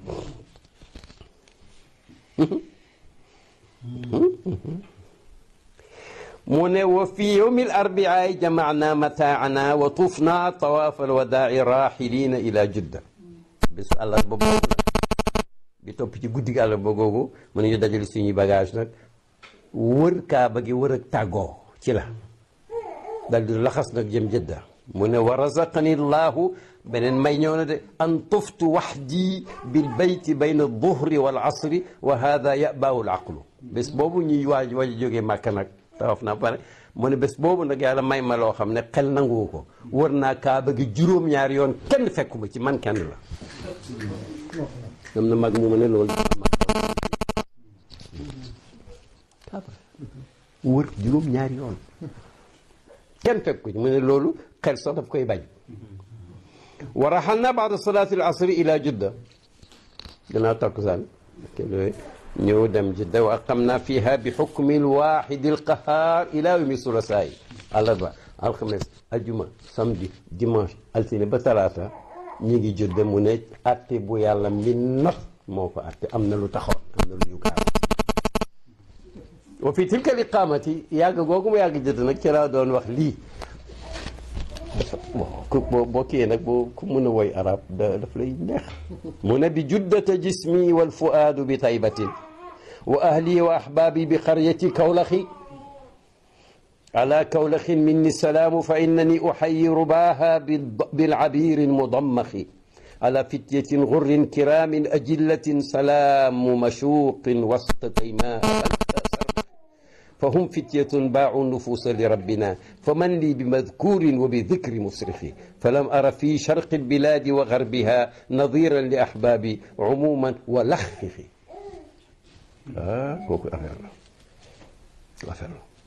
mu ne wa fi yowmi alarbiaay jamaana mataana wa tufna tawaaf alwadaai raxilina ila judda bésu àllarba boobu nag bi topp ci guddi gi àllarba googu mën nañu dajale suñuy bagage nag wër kaaba gi wër ak tàggoo ci la dal di laxas nag jëm jëdda mu ne wa razaqani llahu beneen may ñëw na de an tuftu waxdi bil bayti bayna duhri wal asri wa hada yabaahu l aqlu bés boobu ñuy waaj waaj jógee màkka nag tawaf naa pare mu ne bés boobu nag yàlla may ma loo xam ne xel nanguwu ko wër naa kaaba gi juróom-ñaari yoon kenn fekkuma ci man kenn la am na mag mu ma ne loolu wër juróom-ñaari yoon kenn fekk ko ci mu ne loolu xel sax daf koy bañ wa raxalna baada salaati al asri ila judda gannaaw takkusaan ñëw dem jidda wa aqamna fiha bi xukmi lwaxidi alqahar ila yawmi sulasaay àllarba alxames ajuma samedi dimanche altine ba talaata ñi ngi judda mu ne atte bu yàlla mi not moo ko atte am na lu taxoon am na lu ñu gaar wa fi tilka liqaamati yàgg googu mu yàgg jëdd nag ci laa doon wax lii dafa bon boo kiyee nag boo ku mën a woy arab da daf lay neex mu ne bi juddata jismi wal fuaadu bi taybatin wa ahli wa ahbaabi bi qaryati kawlaxi ala kawlaxin minni salaamu fa innani uxayi rubaaha bilcabiiri mudammaxi ala fityatin gurrin kiraamin ajillatin salaamu mashuuqin wasta taymaa فهم فتية باعوا النفوس لربنا فمن لي بمذكور وبذكر مصرخ فلم أر في شرق البلاد وغربها نظيرا لأحبابي عموما ولخخ آه كوكو أفعل أفعل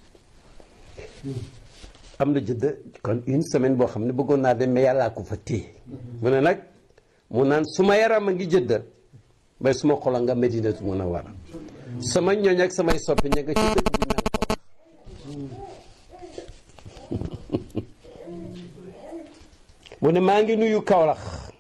am na jëdd kon une semaine boo xam ne bëggoon naa dem mais yàllaa ko fa téye mu ne nag mu naan suma yaram a ngi jëdda bay suma xola nga Medinatu Munawwara sama ñooñ ak samay soppi ña nga ci dëkk bu naan ko mu ne maa ngi nuyu Kawlax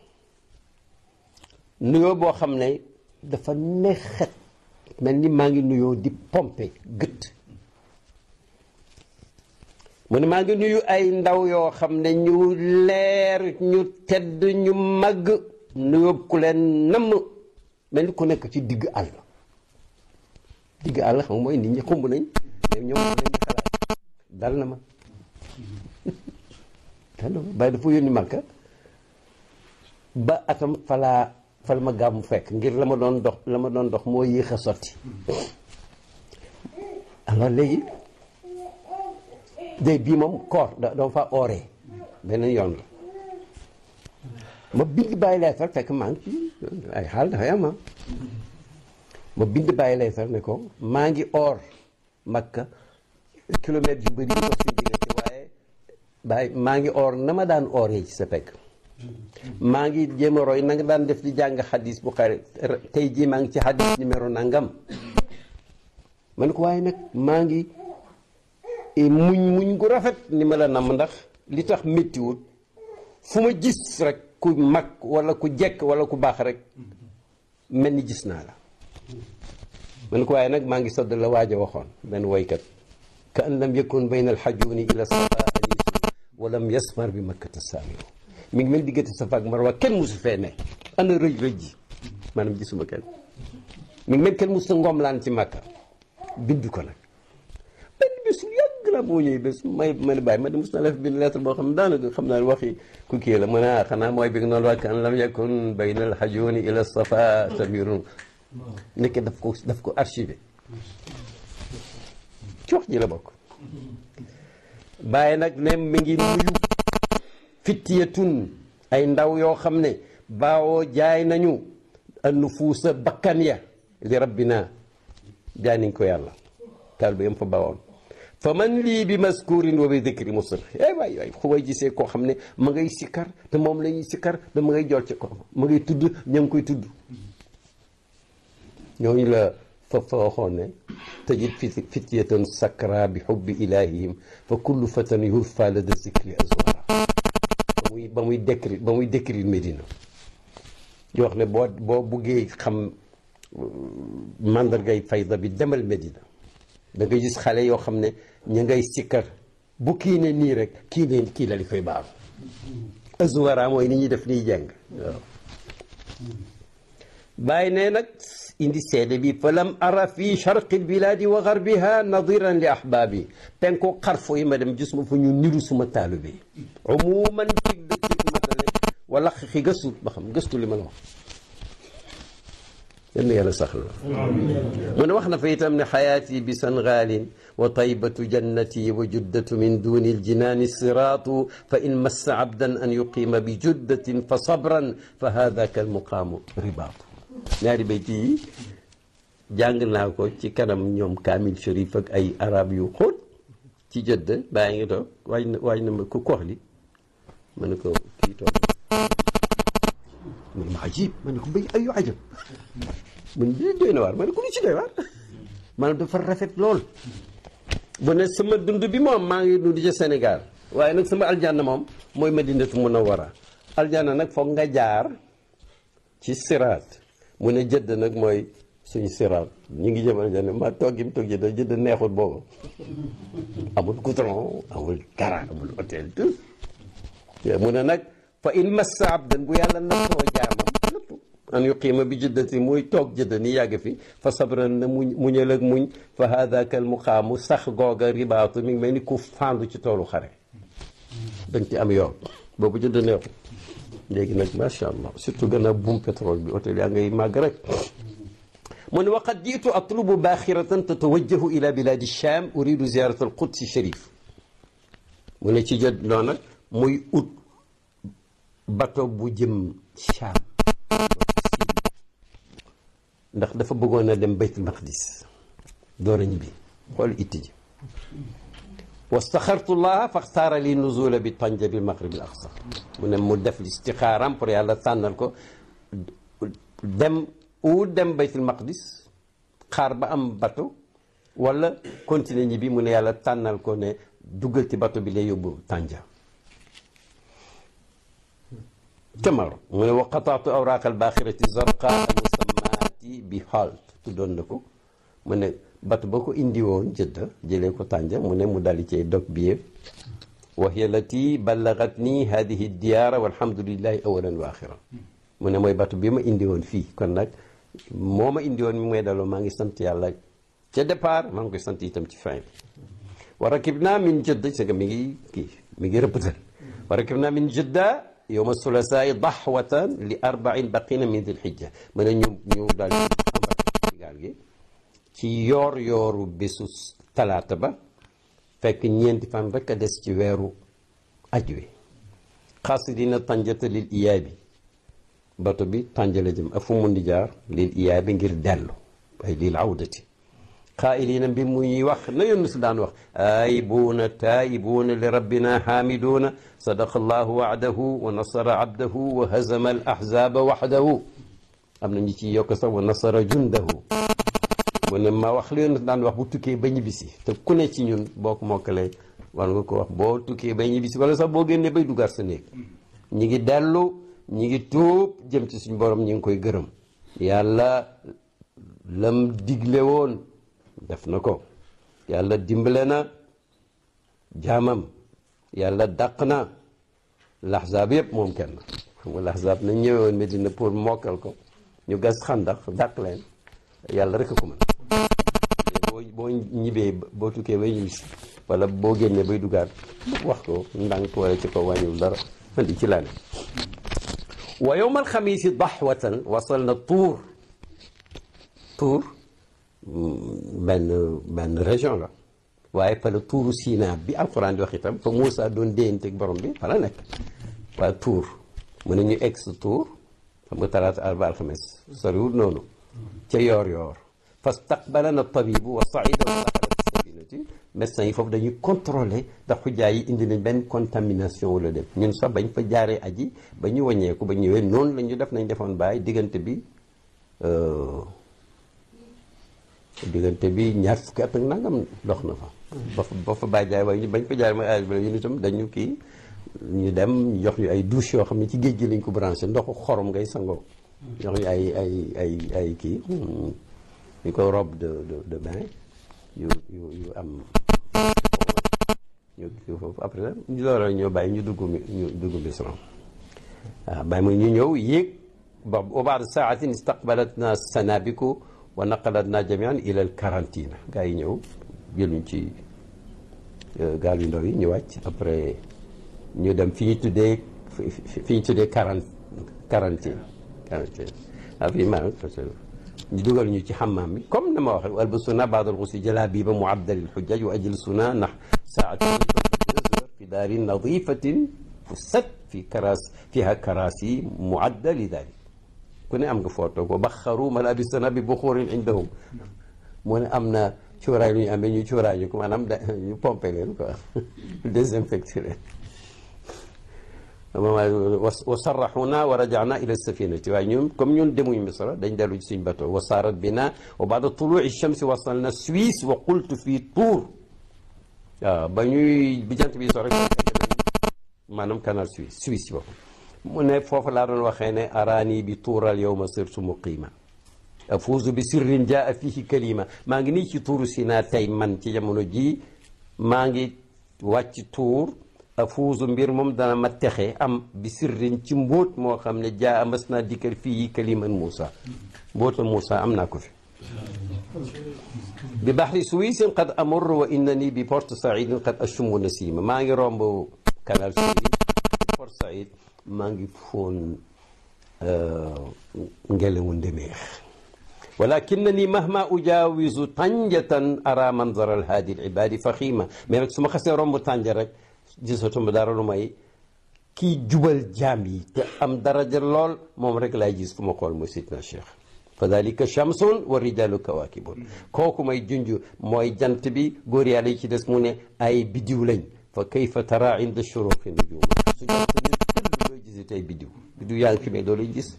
nuyoo boo xam ne dafa neexet mel ni maa ngi nuyoo di pompe gët mu ne maa ngi nuyu ay ndaw yoo xam ne ñu leer ñu tedd ñu màgg nu yóbbu ku leen namm mel ni ku nekk ci digg àll digg àll xam nga mooy nit ñi xumb nañ te ñoom nañ xalaat dal na ma dal na ma bàyyi dafa yónni Makka ba atam falaa fal ma gàmmu fekk ngir la ma doon dox la ma doon dox moo yéex a sotti alors léegi day bii moom koor da dama fa ooree beneen yoon la ma bind bàyyi leetar fekk maa ngi ci ay xaal dafay am ma bind bàyyi leetar ne ko maa ngi oor makka kilomètre yu bëri yi dox suñu diggante waaye bàyyi maa ngi oor na ma daan ooree ci sa pekk maa ngi jéem a roy na nga daan def di jàng xadis bu xare tey jii maa ngi ci xadis numéro nangam ma ne ko waaye nag maa ngi muñ muñ gu rafet ni ma la namm ndax li tax méttiwut fu ma gis rek ku mag wala ku jekk wala ku baax rek mel ni gis naa la ma ne ko waaye nag maa ngi sodd la waaj a waxoon benn woykat ka an lam yakun bayna alxajuni ila safa anisu wa lam yasmar bi makkata saamiru mi ngi mel diggante safa ak marwa kenn musu fee ne ana rëj rëj ji maanaam gisuma kenn mi ngi mel kenn musu ngoom laan ci makka bind ko nag benn bés lu yàgg la boo ñëwee bés may ma ne bàyyi ma ne mos na la fi bind lettre boo xam ne daanaka xam naa waxi ku kii la mu ne ah xanaa mooy bi nga noonu wax kan lam yakun bayna al hajuni ila safa samirun nekk daf ko daf ko archivé ci wax ji la bokk bàyyi nag ne mi ngi nuyu fittiyatun ay ndaw yoo xam ne baawoo jaay nañu an nufuusa bakkan ya li rabbina jaay nañ ko yàlla taal bi yam fa bawoon fa man lii bi maskurin wa bi dikri musir eh waay waay xu may gisee koo xam ne ma ngay sikkar te moom la ñuy sikkar te ma ngay jol ci ko ma ngay tudd ña ngi koy tudd ñooñu la fa fa waxoon ne tajid fityatan sakra bi xubbi ilahihim fa kullu fatan yurfa lada zikri azwara ba muy ba muy décrit ba muy décrit Médina yoo wax ne boo boo buggee xam mandargay fayda bi demal Medina da nga gis xale yoo xam ne ñu ngay sikkar bu kii ne nii rek kii ne kii la li koy baaru azwara mooy ni ñuy def niy jàng waaw bàyyi ne nag indi seede bi fa lam ara fi charqi lbiladi wa garbiha nadiran li ahbaabi penko xarfo yi ma dem gis ma fu ñu niru suma taalibe yi umuman cig dëkk cig matale wala xi gëstu ba xam gëstu li ma la wax yenn yàlla sax la mu ne wax na fa itam ne xayaati bi sangaalin wa taybatu jannati wa juddatu min duni aljinaani siraatu fa in massa abdan an yuqiima bi juddatin fa sabran fa haadaka almuqaamu ribaatu ñaari bayti yi jàng naa ko ci kanam ñoom kaamil sharif ak ay arab yu xóot ci jëdd bàyyi ngi toog waaj na waaj na ma ku kox li ma ne ko kii toog mu ne ma ajib ma ne ko béy ayu ajab mun di doy na waar ma ne ko lu ci doy waar maanaam dafa rafet lool bu ne sama dund bi moom maa ngi dund ci Sénégal waaye nag sama aljanna moom mooy madinatu munawwara aljanna nag foog nga jaar ci siraat mu ne jëdd nag mooy suñu siraat ñu ngi jëm aljanna ma toog gi mu toog jëdd jëdd neexul boobu amul goudron amul dara amul hôtel tout mu ne nag fa in massa abdan bu yàlla nattoo jaamam lépp an yuqiima bi juddati muy toog jëdd ni yàgg fi fa sabran na muñ muñal ak muñ fa haadaka al muqaamu sax googa ribaatu mi ngi mel ni ku fandu ci toolu xare dañ ci am yoon boobu jëdd neexul léegi nag macha allah surtout gën a buum pétrole bi hôtel yaa ngay màgg rek mu ne waqad jiitu atlubu baaxiratan tatawajjahu ila biladi sham uridu ziyarat al qudsi sharif mu ne ci jëdd noonu nag muy ut bato bu jëm Sham ndax dafa bëggoon a dem baytul maqdis door a ñibbi xool itti ji wastaxartu llaha faxtaara li nuzula bi tanja bil maghrib al aqsa mu ne mu def istixaaram pour yàlla tànnal ko dem u dem baytul maqdis xaar ba am bato wala continuer ñibbi mu ne yàlla tànnal ko ne duggal ci bato bi lay yóbbu tànja camaro mu ne wa qataatu awraaq albaaxirati zarqa almusammaati bi halt tuddoon na ko mu ne bato ba ko indi woon jëdda jëlee ko tànja mu ne mu dali cay dog biye wa hiya lati ballagat nii hadihi diyaara walhamdulillahi awalan wa axiran mu ne mooy bato bi ma indi woon fii kon nag moo ma indi woon mi may daloo maa ngi sant yàlla ca départ maa ngi koy sant itam ci fin bi wa rakibna min jëdda c'est que mi ngi kii mi ngi rëppatal wa rakibna min jëdda yowma sulasaai daxwatan li arbain baqina min dil xijja mu ne ñu ñu daal ci gaal gi ci yoor yooru bésu talaata ba fekk ñeenti fan rek a des ci weeru aj wi xaasidina tànjata lil iyaabi bato bi tànjale jëm ak fu mun di jaar lil iyaabi ngir dellu ay lil awdati xaayilina bi muy wax na yónn si daan wax aayibuuna taayibuuna li rabbina xaamiduuna sadaqa allahu wacdahu wa nasara abdahu wa hazama al ahzaba waxdahu am na ñu ci yokk sax wa nasara jundahu mu ne ma wax li yónn si daan wax bu tukkee ba ñibbisi te ku ne ci ñun boo ko mokkalee war nga ko wax boo tukkee ba ñibbisi wala sax boo génnee bay dugaat sa néeg ñi ngi dellu ñi ngi tuub jëm ci suñu borom ñi ngi koy gërëm yàlla lam digle woon def na ko yàlla dimbale na jaamam yàlla dàq na laxzaab yëpp moom kenn xam nga laxzaab nañ ñëwoon Medina pour mokkal ko ñu gas xandax dàq leen yàlla rek a ko mën boo boo ñibbee boo tukkee bay ñibbisi wala boo génnee bay dugaat wax ko ndànk wala ci ko wàññiwul dara man di ci laa ne wa yowma alxamiisi daxwatan wasal na tuur tuur benn benn région la waaye fa la tuuru Sina bi alquran di wax itam fa Moussa doon déyanteeg borom bi fa la nekk waaye tuur mu ne ñu egg sa tuur xam nga talaata arba alxames soriwul noonu ca yoor yoor fastaqbalana tabibu wa saida wa daxala safinati médecins yi foofu dañuy contrôler ndax xujjaa yi indi nañ benn contamination wala dem ñun sax bañ fa jaaree aji ba ñu wàññeeku ba ñëwee noonu la ñu def nañ defoon bàyyi diggante bi diggante bi ñaar fukki at ak nangam dox na fa ba fa ba fa bàyyi jaay waaye ñu bañ fa jaaree mooy âge bi ñun itam dañu kii ñu dem jox ñu ay douche yoo xam ne ci géej gi lañ ko branché ndoxu xorom ngay sangoo jox ñu ay ay ay ay kii ñu ko robe de de de bain yu yu yu am ñu kii foofu après ñu loolu ñoo bàyyi ñu dugg mi ñu dugg Misra waaw bàyyi mooy ñu ñëw yéeg ba wa baada saatin istaqbalatna sanabiku wa naqalatna jamian ila al quarantine gaa yi ñëw jëluñ ci gaal yu ndaw yi ñu wàcc après ñu dem fi ñu tuddee fi ñu tuddee quarant quarantine quarantine waaw fii maa ñu dugal ñu ci xammaam bi comme na ma waxee wa albasuna baada alxusli jalabiba muaddali lxujjaj wa ajlisuna nax saatin fi daarin nadifatin fusat fi karas fiha karasi muadda li dalik ku ne am nga photo ko baxaru malabisana bi buxurin indahum mu ne am na cuuraay lu ñu amee ñu cuuraay ñu ko maanaam da ñu pompé leen quoi désinfecté leen wa sarraxuna wa rajana ila safinati waaye ñun comme ñun demuñ misra dañ dellu ci suñ bateau wa saarat bina wa baada tuluci chamsi wasalna Suisse wa qultu fii Tour waaw ba ñuy bi jant bi so rek maanaam canal Suisse Suisse ci boppam mu ne foofu laa doon waxee ne araani bi tuural yowma sirtu muqiima afuuzu bi sirrin jaa fihi kalima maa ngi nii ci tuuru Sinaa tey man ci jamono jii maa ngi wàcc tuur afuuzu mbir moom dana ma texe am bi sirrin ci mbóot moo xam ne jaa amas naa dikkal fii kaliman Moussa mbóota Moussa am naa ko fi bi baxri suwisin qad amur wa innani bi porte saidin qad ashumu nasima maa ngi romb canal Suisse porte said maa ngi foon ngelawu ndemeex walakinani mahma ujawizu tànjatan ara manzar alhaadi alibadi faxima mais rek su ma xasee romb tànja rek gisatuma dara lu may kii jubal jaam yi te am daraja lool moom rek laay gis fu ma xool mooy sidna cheikh fa dalika chamsun wa rijalu kawakibun kooku may junj mooy jant bi góor yàlla yi ci des mu ne ay bidiw lañ fa kayfa tara inda shuruqi nujum su jant bi tëll looy gisi tey bidiw bidiw yaa ngi fi mais doo lay gis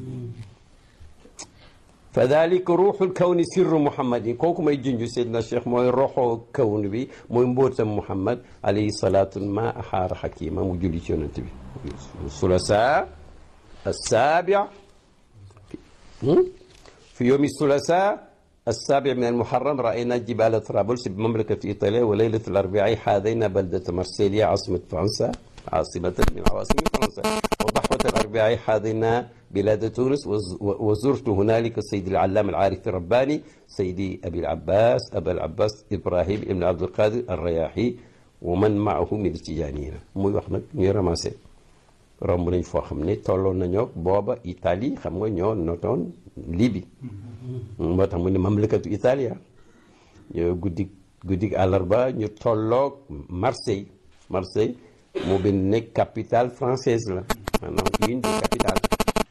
fa dalika ruuxul kawni sirru muhammadin kooku may junj seydna cheikh mooy roxoo kawn bi mooy mbóotam muhammad alayhi salaatu ma axaara xakima mu julli ci yonent bi sulasa assaabi fi yowmi sulasa السابع من المحرم رأينا جبال طرابلس بمملكة إيطاليا وليلة الأربعاء حاذينا بلدة مرسيليا عاصمة فرنسا عاصمة من عواصم فرنسا وضحوة الأربعاء حاذينا بلاد تونس وز- وزرت هنالك سيد العلام العارف الرباني سيدي أبي العباس أبا العباس إبراهيم بن عبد القادر الرياحي ومن معه من التجانيين muy wax nag ñuy ramassé romb nañ foo xam ne tolloon nañoo booba Italie xam nga ñoo notoon Libye moo tax mu ne mamlakatu Italia ñoo guddi guddi àllarba ñu tolloog Marseille Marseille moo benn nekk capitale française la maanaam une des capitales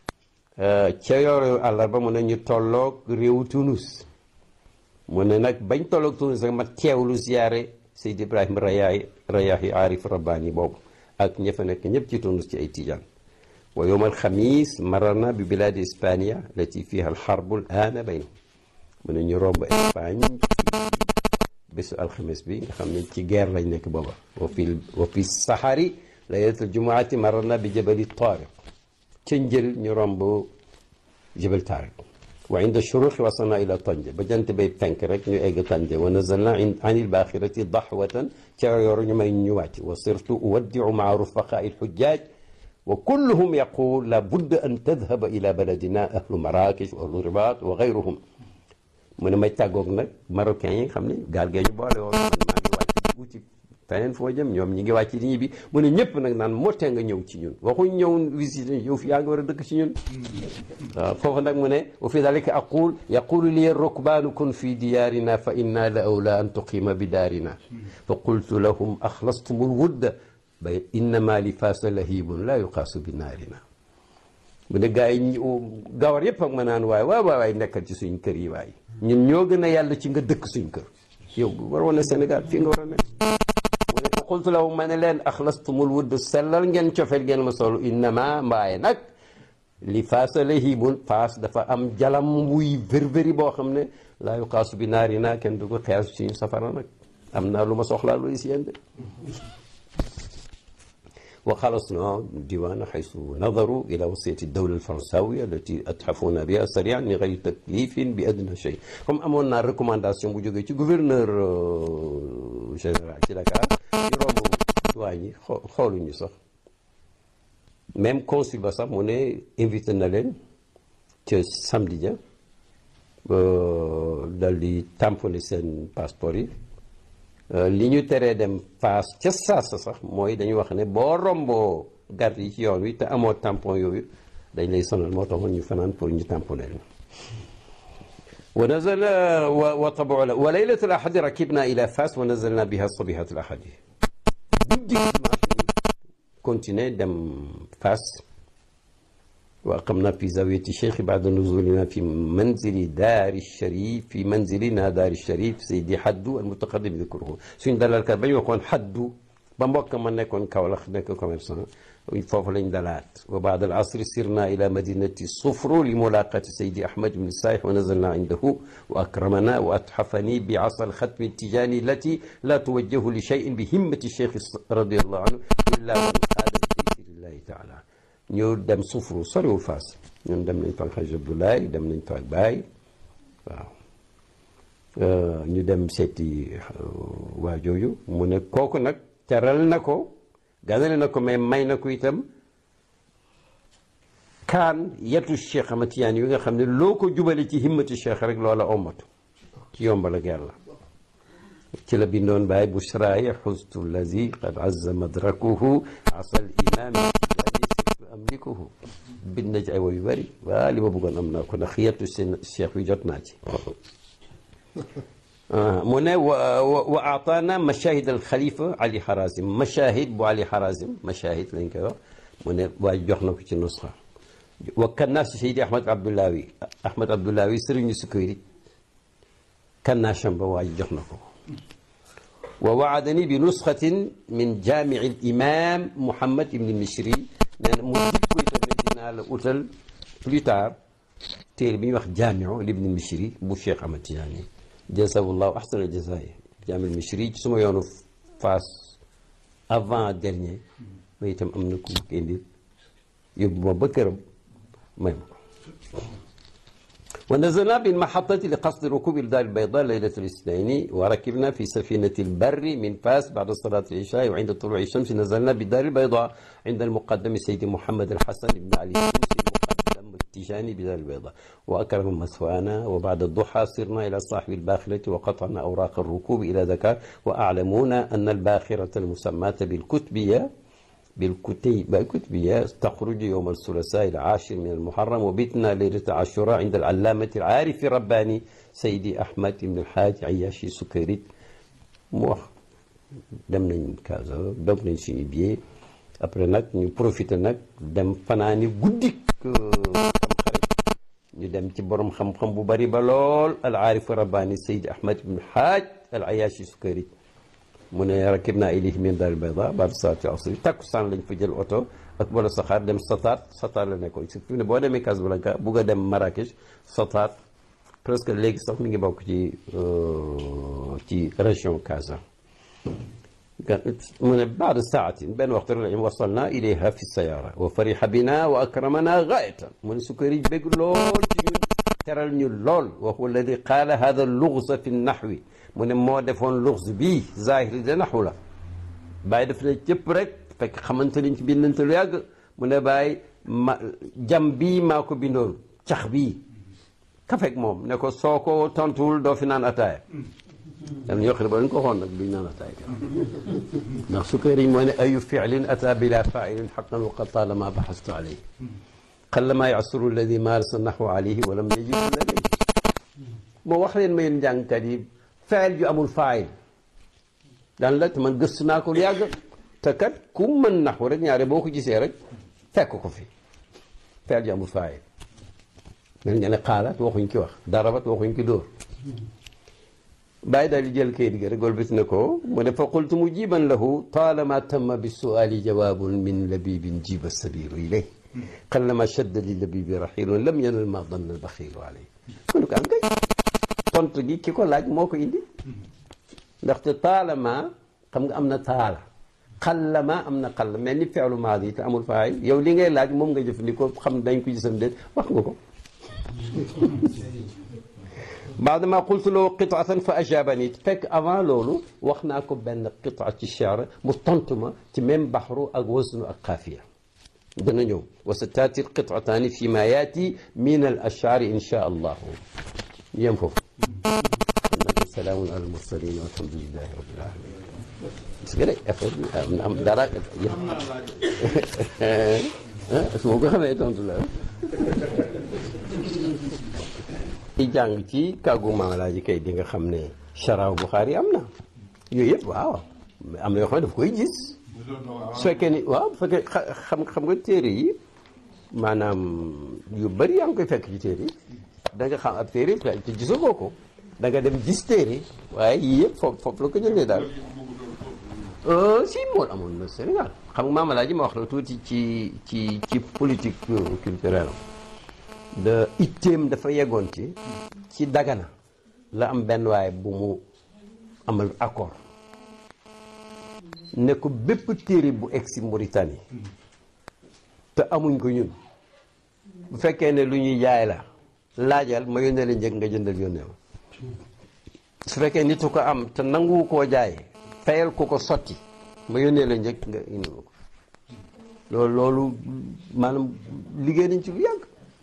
ca yooru àllarba mu ne ñu tolloog réewu Tunis mu ne nag bañ tolloog Tunis rek ma teewlu ziyaare Seyd Ibrahim Rayaay Rayaahi Arif Rabbani boobu ak ña fa nekk ñëpp ci Tunis ci ay tijaan wa yowm alxamis mararna bi biladi Hispania lati fiha alxarbu alana baynahum mu ne ñu romb Espagne bésu alxames bi nga xam ne ci guerre lañ nekk booba wa fi wa fi sahari laylatul jumuati mararna bi jabali Tariq ca njël ñu romb jabal Tariq wa inda shuruqi wasalna ila Tanja ba jant bay fenk rek ñu egg Tanja wa nazalna an ilbaxirati daxwatan ca yoru ñu may ñu wàcc wa sirtu uwaddiu maa rufaqaa ilxujjaaj wa kulluhum yaqul la budda an tadhaba ila baladina ahlu Marrakech wa ahlu Ribat wa gayruhum mu ne may tàggoog nag marocains yi nga xam ne gaal gee ñu boole woon man maa ngi wàcc di wuti feneen fu ma jëm ñoom ñi ngi wàcc di ñibbi mu ne ñëpp nag naan moo tee nga ñëw ci ñun waxuñ ñëw visite yow fi yaa nga war a dëkk ci ñun waaw foofu nag mu ne wa fi dalika aqul yaqulu li rukbaanu kun fi diyaarina fa inna la awla an tuqima bi daarina fa qultu lahum axlastum alwudda ba innama li faasa lahibun la yuqaasu bi naarina mu ne gars yi gawar yëpp ak ma naan waay waay waay nekkal ci suñ kër yi waay ñun ñoo gën a yàlla ci nga dëkk suñ kër yow war woon a Sénégal fii nga war a nekk mu ne qultu lahum ma ne leen axlastumul wudd sellal ngeen cofeel ngeen ma solo innama mbaaye nag li faasa lahibun faas dafa am jalam wuy vérvéri boo xam ne laa yuqaasu bi naari naa kenn du ko xees suñu safara nag am naa lu ma soxlaa loolu si yéen de وخلصنا ديوان حيث نظروا إلى وصية الدولة الفرنساوية التي أتحفونا بها سريعا من غير تكليف بأدنى شيء comme amoon naa recommandation bu jógee ci gouverneur général ci Dakar ñu romb douane yi xooluñu sax même consul ba sax mu ne invité na leen ca samedi ja dal di tamponné seen passeport yi li ñu teree dem Fass ca saasa sax mooy dañu wax ne boo romboo garde yi ci yoon wi te amoo tampon yooyu dañ lay sonal moo taxoon ñu fanaan pour ñu tamponné leen wa nazala wa tabu la wa laylat al ahadi rakibna ila Fass wa nazalna biha sabihat al ahadi guddi dimanche ñu continuer dem Fass wa aqamna fi zawiyati cheikh bada nuzulina fi manzili daari sharif fi manzilina daari sharif saydi xaddu al mutaqaddim dikruhu suñ dalalkat ba ñu waxoon xaddu ba mbokk ma nekkoon Kaolack nekk commerçant foofu lañ dalaat wa baada al asri sirna ila madinati sufru li mulaqati saydi ahmad ibn saih wa nazalna indahu wa akramana wa atxafani bi asa al xatmi tijani allati la tuwajjahu li cheyin bi himmati cheikh radiallahu anhu illa man qaada bi taysirillahi taala ñu dem sufru soriwul Fass ñun dem nañ fa ak Xaj Abdoulaye dem nañ fa ak Baay waaw ñu dem seeti waa jooju mu ne kooku nag teral na ko ganale na ko mais may na ko itam kaan yetu Cheikh Ahmad Tijaan yi nga xam ne loo ko jubale ci himmati Cheikh rek loola ommatu ci yombal ak yàlla ci la bindoon Baay bushraaya xustu allazi qad azza madrakuhu asal imaami amlikuhu bind na ci ay woy yu bëri waa li ma bëggoon am naa ko ndax xiyatu seen cheikh bi jot naa ci mu ne wa wa aataana mashahid al xalifa ali harazim mashahid bu ali harazim mashahid lañ koy wax mu ne waaye jox na ko ci nusxa wa kannaas seydi ahmad abdoulawi ahmad abdoulawi sëriñu sukayri kannaasam ba waaye jox na ko wa waadani bi nusxatin min jaamici al imam muhammad ibn mishri nee na mu dikk ko itam ne dinaa la utal plus tard téere bi ñuy wax jaamiu libni mishri bu Cheikh Ahmad Tijaani jasawullahu ahsana jasaay jaamiul mishri ci suma yoonu Fass avant dernier ma itam am na ku ko indi yóbbu ma ba këram may ma ko ونزلنا بالمحطة لقصد ركوب الدار البيضاء ليلة الاثنين وركبنا في سفينة البر من فاس بعد صلاة العشاء وعند طلوع الشمس نزلنا بالدار البيضاء عند المقدم سيدي محمد الحسن بن علي السوسي المقدم التيجاني بدار البيضاء وأكرم مثوانا وبعد الضحى صرنا إلى صاحب الباخرة وقطعنا أوراق الركوب إلى ذكر وأعلمونا أن الباخرة المسماة بالكتبية بالكتيبة الكتبية تخرج يوم الثلاثاء العاشر من المحرم وبتنا ليلة عاشوراء عند العلامة العارف الرباني سيدي أحمد بن الحاج عياشي سكريت mu wax dem nañ Casa dog nañ suñu billet après nag ñu profité nag dem fanaani guddik tamxarit ñu dem ci borom xam-xam bu bari ba lool al aarif rabbani Seydi Ahmad ibn Haaj al Ayashi Sukari mu ne rakib naa ilayhi min daal bayda baada salaati asri takkusaan lañ fa jël oto ak wala saxaar dem Sataat Sataat la nekkoon surtout ne boo demee Casablanca bugg a dem Marrakech Sataat presque léegi sax mi ngi bokk ci ci région Casa mu ne baada saatin benn waxtu rek lañ wasalna ilayha fi sayara wa fariha bina wa akramana gaayatan mu ne Sukari bég lool ci ñun teral ñu lool wa huwa alladi qaala hada luxsa fi naxwi mu ne moo defoon luxs bii zahiri de naxu la bàyyi daf ne cëpp rek fekk xamante liñ ci bindante lu yàgg mu ne bàyyi ma jam bii maa ko bindoon cax bii kafek moom ne ko soo ko tontuwul doo fi naan ataaya dam ñoo xam ne ba dañ ko xoon nag duñ naan ataaya ndax Sukari moo ne ayu fiilin ata bila failin xaqan wa qad talama baxastu alayhi qallama yasuru alladi maarasa naxwu alayhi walam yajid ladayhi moo wax leen ma yéen njàngkat yi feel ju amul faayil daan la te man gëstu naa ko lu yàgg te kat ku mën naxu rek ñaare boo ko gisee rek fekk ko fi feel ju amul faayil mel nga ne xaalaat waxuñ ki wax darabat waxuñ ki dóor bàyyi daal di jël kayit gi rek golbis na ko mu ne fa qultu mujiban lahu taalama tamma bi suali jawaabun min labibin jiba sabiru ilay qallama shadda li labibi raxilun lam yanal ma danna albaxilu alay mu ne ko am kay tontu gi ki ko laaj moo ko indi ndaxte taalama xam nga am na taala xallama am na xall mel ni feelu maadi te amul faay yow li ngay laaj moom nga jëfandikoo xam dañ ko gisam déet wax nga ko baadama qultu lahu qitaatan fa ajabani fekk avant loolu wax naa ko benn qitaa ci cheer mu tontu ma ci même baxru ak wasnu ak xaafiya dana ñëw wa sa taati qitaataani fi ma yaati min al ashaari insha allahu yem foofu salaamun ala al mursalin walhamdulilahi rabbil alamin gis nga de affaire bi am na am dara su ma ko xamee tontu la i jàng ci kàggu maamalaaji kay di nga xam ne charaaw Buxaari am na yooyu yëpp waaw am na yoo xam ne daf koy gis su fekkee ni waaw bu fekkee xam xam nga téere yi maanaam yu bëri yaa ngi koy fekk ci téere yi da nga xam ab téere te gisagoo ko da nga dem gis téere waaye yii yëpp foofu foofu la ko jëlee daal si mool amoon na Sénégal xam nga maamalaaji ma wax la tuuti ci ci ci politique culturelle da itteem dafa yeggoon ci ci dagana la am benn waaye bu mu amal accord ne ko bépp téere bu egg si Mauritanie te amuñ ko ñun bu fekkee ne lu ñuy jaay la laajal ma yónnee la njëg nga jëndal yónnee ma su fekkee nit ko am te nangu koo jaay fayal ko ko sotti ma yónnee la njëg nga indi ma ko loolu loolu maanaam liggéey nañ ci lu yàgg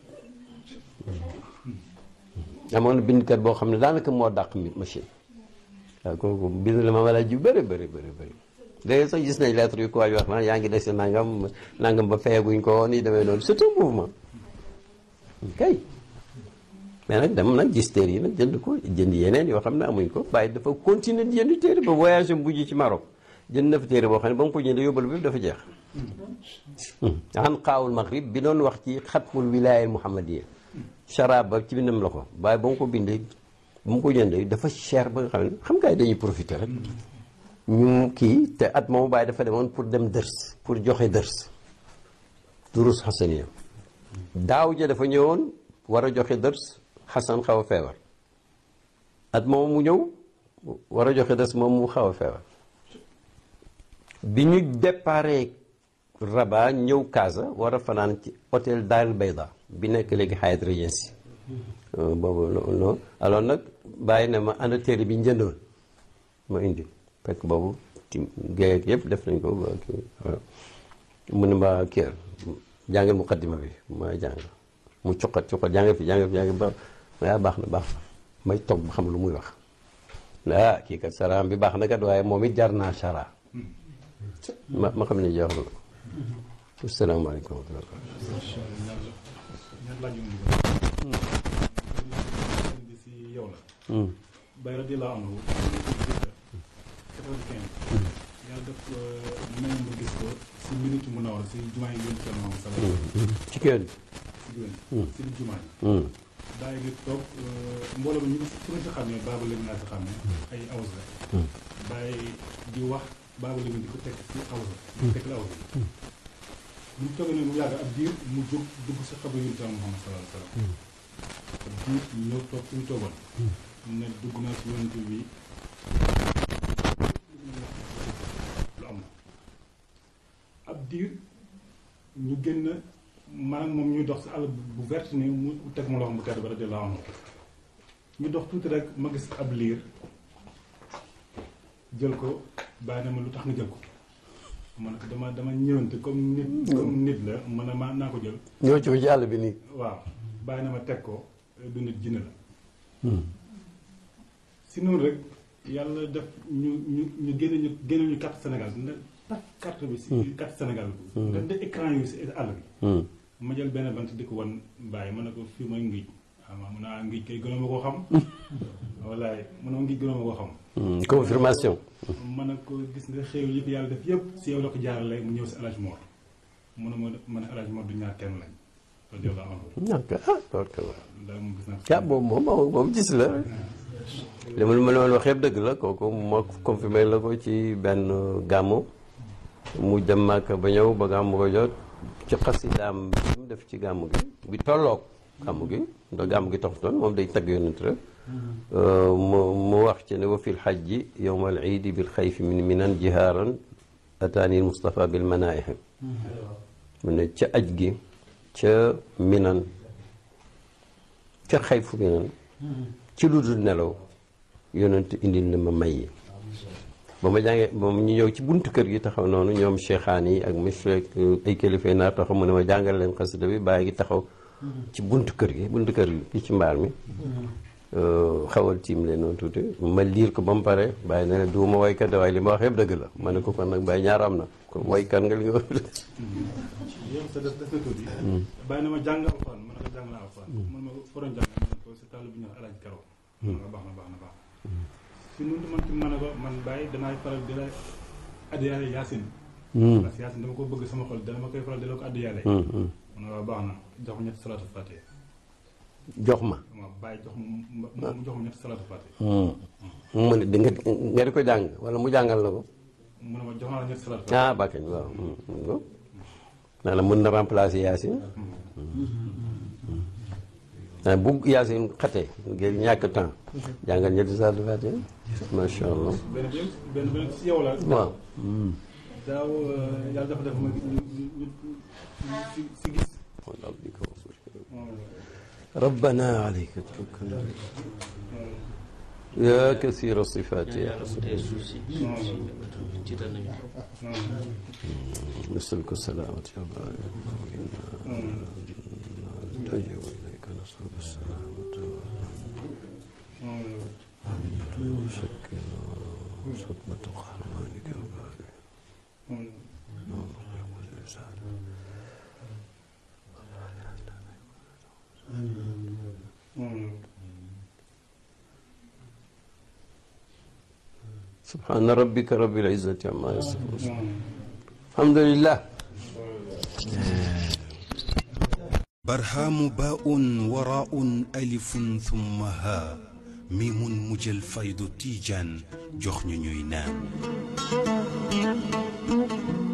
amoon na bindkat boo xam ne daanaka moo dàq mi machine waaw kooku bind la ma wala ji bëri bëri bëri bëri léegi sax gis nañ lettre yu ko waaj wax naan yaa ngi dese nangam nangam ba feeguñ ko woon yi demee noonu c'est un mouvement kay mais nag dama nag gis téere yi nag jënd ko jënd yeneen yoo xam ne amuñ ko bàyyi dafa continuer di jënd téere ba voyage am bujj ci Maroc jënd na fa téere boo xam ne ba mu ko jëndee yóbbal bi dafa jeex an qaawul maghrib bi doon wax ci xatmul wilaaya muhammadiya charab ba ci bindam la ko waaye ba mu ko bindee ba mu ko jëndee dafa cher ba nga xam ne xam nga dañuy profiter rek ñu kii te at moomu bàyyi dafa demoon pour dem dërs pour joxe dërs durus xasaniya daaw ja dafa ñëwoon war a joxe dërs xasan xaw a feebar at moomu mu ñëw war a joxe dërs moom mu xaw a feebar bi ñu déparé Rabat ñëw Casa war a fanaan ci hôtel Dar el Bayda bi nekk léegi Hyatt Regency boobu non alors nag bàyyi ne ma ana téere bi njëndoon ma indi fekk boobu ci géej yëpp def nañ ko ba kii waaw mu ne ma kii jàngal muqaddima bi ma jàng mu cuqat cuqat jàngal fi jàngal fi jàngal ba ma baax na baax na may toog ba xam lu muy wax ah kii kat saraam bi baax na kat waaye moom it jar naa sara ma ma xam ne jeex na asalaamaaleykum wa rahmatulah. ñaar laaj yu mu dugal. bi si yow la. Baye radiyallahu anhu. quatre-vingt-quinze. yàlla def may nga gis ko si minute mu nawar si jumaa yi yéen Thierno Mohamed Salah. ci kër gi. si jumaa si jumaa yi. daay gi toog mbooloo mi ñu ngi si si xam ne baaba lañu naa si xam ne ay awus la. bàyyi di wax baaba lañu di ko teg si awus la. di ko teg la awus la. bu ñu toogee nag mu yàgg ab diir mu jóg dugg si xabar yu Thierno Mohamed Salah Salah. ab diir ñu ñëw toog fi mu toogoon. ne dugg naa si yonent bi lu am ab diir ñu génn maanaam moom ñuy dox si àll bu vert ni mu teg ma loxo mu tedd ba radiyallahu anhu ñu dox tuuti rek ma gis ab liir jël ko bàyyi na ma lu tax nga jël ko ma ne ko dama dama ñëwante comme nit comme nit la ma ne ma naa ko jël ñëw ci ci àll bi nii. waaw bàyyi na ma teg ko du nit jinne la si noonu rek yàlla def ñu ñu ñu génne ñu génne ñu carte Sénégal na tak carte bi si carte Sénégal bi daf de écran yi si àll bi ma jël benn bant di ko wan bàyyi ma ne ko fii mooy ngij waaw ma mun naa ngij kay gënoo ma koo xam wallaay mu ne ma ngij gënoo ma koo xam confirmation. ma ne ko gis nga xéew yi fi yàlla def yëpp si yow la ko jaarale mu ñëw si alaj Mor mu ne ma ma ne alaj Mor du ñaar kenn lañ radiyallahu anhu ñàkk ah loolu kay waaw. daal moom gis naa ah boobu moom moom gis la. li ma ma leen wax yëpp dëgg la kooku moo confirmé la ko ci benn gàmmu mu dem Màkka ba ñëw ba gàmmu ko jot ci xasidaam bi mu def ci gàmmu gi bi tolloog gàmmu gi ndax gàmmu gi taxutoon moom day tagg yonent rek mu mu wax ci ne wa fi lxajji yowma al iidi bil xayfi min minan jihaaran ataani Mustafa bil manaaih mu ne ca aj gi ca minan ca xayfu minan ci lu dul nelaw yonent indil na ma may yi ba ma jàngee ba ñu ñëw ci buntu kër gi taxaw noonu ñoom cheikhaan yi ak monsieur ay kilifa naar taxaw mu ne ma jàngal leen xasida bi bàyyi gi taxaw ci buntu kër gi buntu kër gi ci mbaar mi xawal tiim leen noonu tuuti ma liir ko ba mu pare bàyyi na ne du ma waykat waaye li ma wax yëpp dëgg la ma ne ko kon nag bàyyi ñaar am na kon waykat nga li nga wax yow sa def def na tuuti bàyyi na ma jàng alxuraan ma ne ko jàng naa alxuraan man ma foroon jàng ma ne ko si tàll bi ñu wax alaaj karo ma ne ko baax na baax na baax si nuntu man ci ma ne ko man bàyyi danaay faral di la addiyaale yaasin parce que yaasin dama ko bëgg sama xol dana ma koy faral di la ko addiyaale ma ne ko baax na jox ma ñetti salaatu fatiha jox ma ma bàyyi jox ma mu jox ma ñetti salaatu fatiha mu ne di nga nga di ko jàng wala mu jàngal la ko mu ne ma jox naa la ñetti salaatu fatiha ah bàkkañ waaw naa la mën na remplacer Yacine ah bu Yacine xatee ngir ñàkk temps jàngal ñetti saa du fàtte macha allah benn bi benn benn si yow la waaw. daaw yàlla dafa def ma ñu ñu si si gis ربنا عليك توكلنا يا كثير الصفات يا رب نسألك السلامة يا بارك نلجأ إليك نسألك السلامة وشكل صدمة قهرمانك يا بارك سبحان ربك رب العزة عما يصفون الحمد لله برهام باء وراء ألف ثم ها ميم مجل فيض تيجان جخن نينان